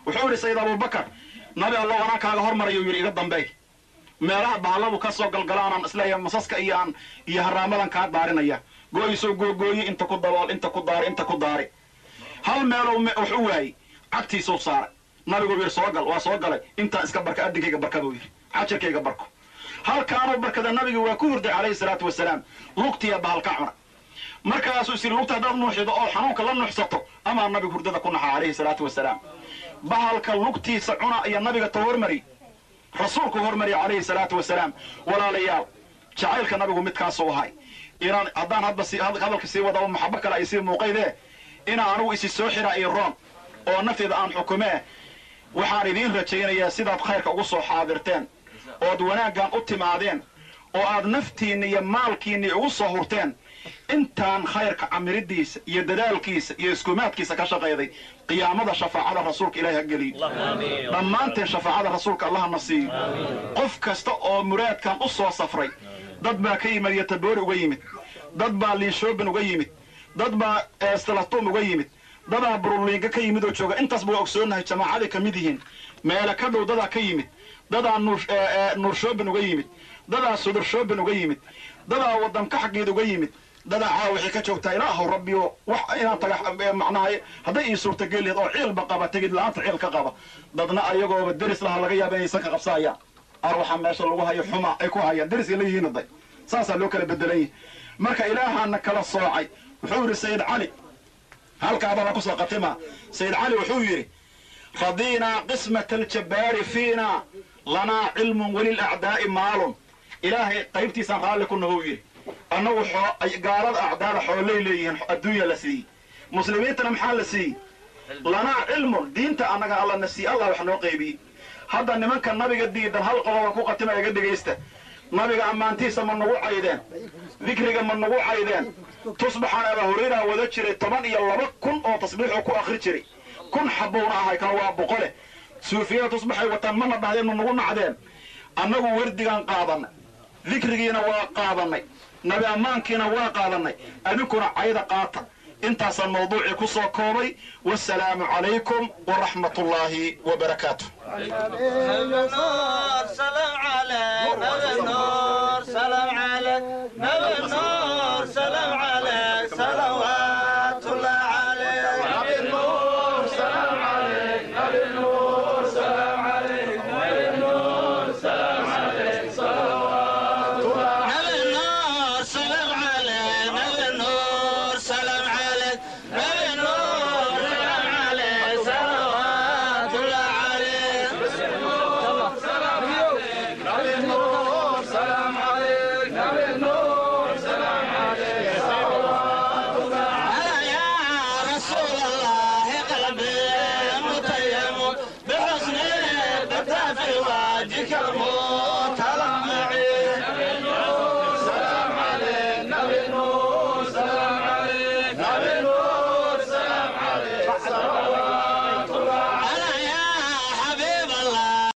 wuxuu yidhi sayid abubakar nabi allo anaa kaaga hormarayuu yidhi iga dambeey meelaha bahalladu ka soo galgalaanaan isleeyahay masaska iyo aan iyo haraamadan kaa daarinaya gooyisoo googooye inta ku dabool inta ku daari inta ku daari hal meelow wax u waayey cagtiisuu saaray nabigu yidhi soo gal waa soo galay intaan iska barka addinkayga barka buu yidhi xajarkayga barko halkaanuu barkada nabiga waa ku hurday calayhi salaatu wasalaam lugtiya bahalka cuna markaasuu is yidhi lugta haddaad nuuxido oo xanuunka la nuuxsato amaa nabigu hurdada ku naxa calayhi salaatu wasalaam bahalka lugtiisa cuna iyo nabiga ta hormari rasuulku hormariya calayhi salaatu wasalaam walaalayaal jacaylka nabigu midkaasuu ahay inaan haddaan hadba si hadalka sii wadaba maxabo kale ay sii muuqaydee inaan anugu isi soo xiraa iyo roon oo nafteeda aan xukumee waxaan idiin rajaynayaa sidaad khayrka ugu soo xaadirteen ood wanaaggan u timaadeen oo aad naftiinna iyo maalkiinna ugu soo hurteen intaan khayrka camiridiisa iyo dadaalkiisa iyo iskumaadkiisa ka shaqayday qiyaamada shafaacada rasuulka ilahi ha geliyo dhammaanteen shafaacada rasuulka allaha na siiyo qof kasta oo muraadkan u soo safray dad baa ka yimid yotaboori uga yimid dad baa liinshoobin uga yimid dad baa stalatum uga yimid dadaa buruliinga ka yimid oo jooga intaas baa ogsoonahay jamaacaday ka mid yihiin meele ka dhow dadaa ka yimid dadaa nuurshoobin uga yimid dadaa sudurshoobin uga yimid dadaa wadanka xaggeed uga yimid dadaa caawa waxay ka joogtaa ilaahow rabbiyo wax inaan taga macnaha hadday ii suurtageli lahayd oo ciilba qaba tegid la-aanta ciil ka qaba dadna ayagooba deris laha laga yaaba inaysan ka qabsaayaan ar waxaa meesha lagu hayo xuma ay ku hayaan deriska la yihiin day saasaa loo kala bedelan yahi marka ilaahaana kala soocay wuxuu yidhi sayid cali halkaabaa la kusoo qatima sayid cali wuxuu yidhi radiinaa qismata aljabbaari fiina lanaa cilmun welilacdaa'i maalun ilaahay qaybtiisaan raalli ku nahou yidhi annagu gaalada acdaada xoolay leeyihiin adduunya la siiyey muslimiintana maxaa la siiyey lanaa cilmun diinta annaga alla na siiy allah wax noo qaybiyey hadda nimanka nabiga diidan hal qodoba ku qatima iga dhegaysta nabiga ammaantiisa ma nagu caydeen dikriga ma nagu caydeen tusbaxaan abaa hurayraa wada jiray toban iyo laba kun oo tasbiixuu ku akri jiray kun xabuuna ahay kan waa boqole suufiyada tusbaxay wataan mana dhahdeen ma nagu nacdeen annagu werdigaan qaadanay dikrigiina waa qaadanay nabi ammaankiina waa qaadanay adinkuna cayda qaata intaasaan mawduucii ku soo koobay wasalaamu calaykum waraxmat ullaahi wabarakaatu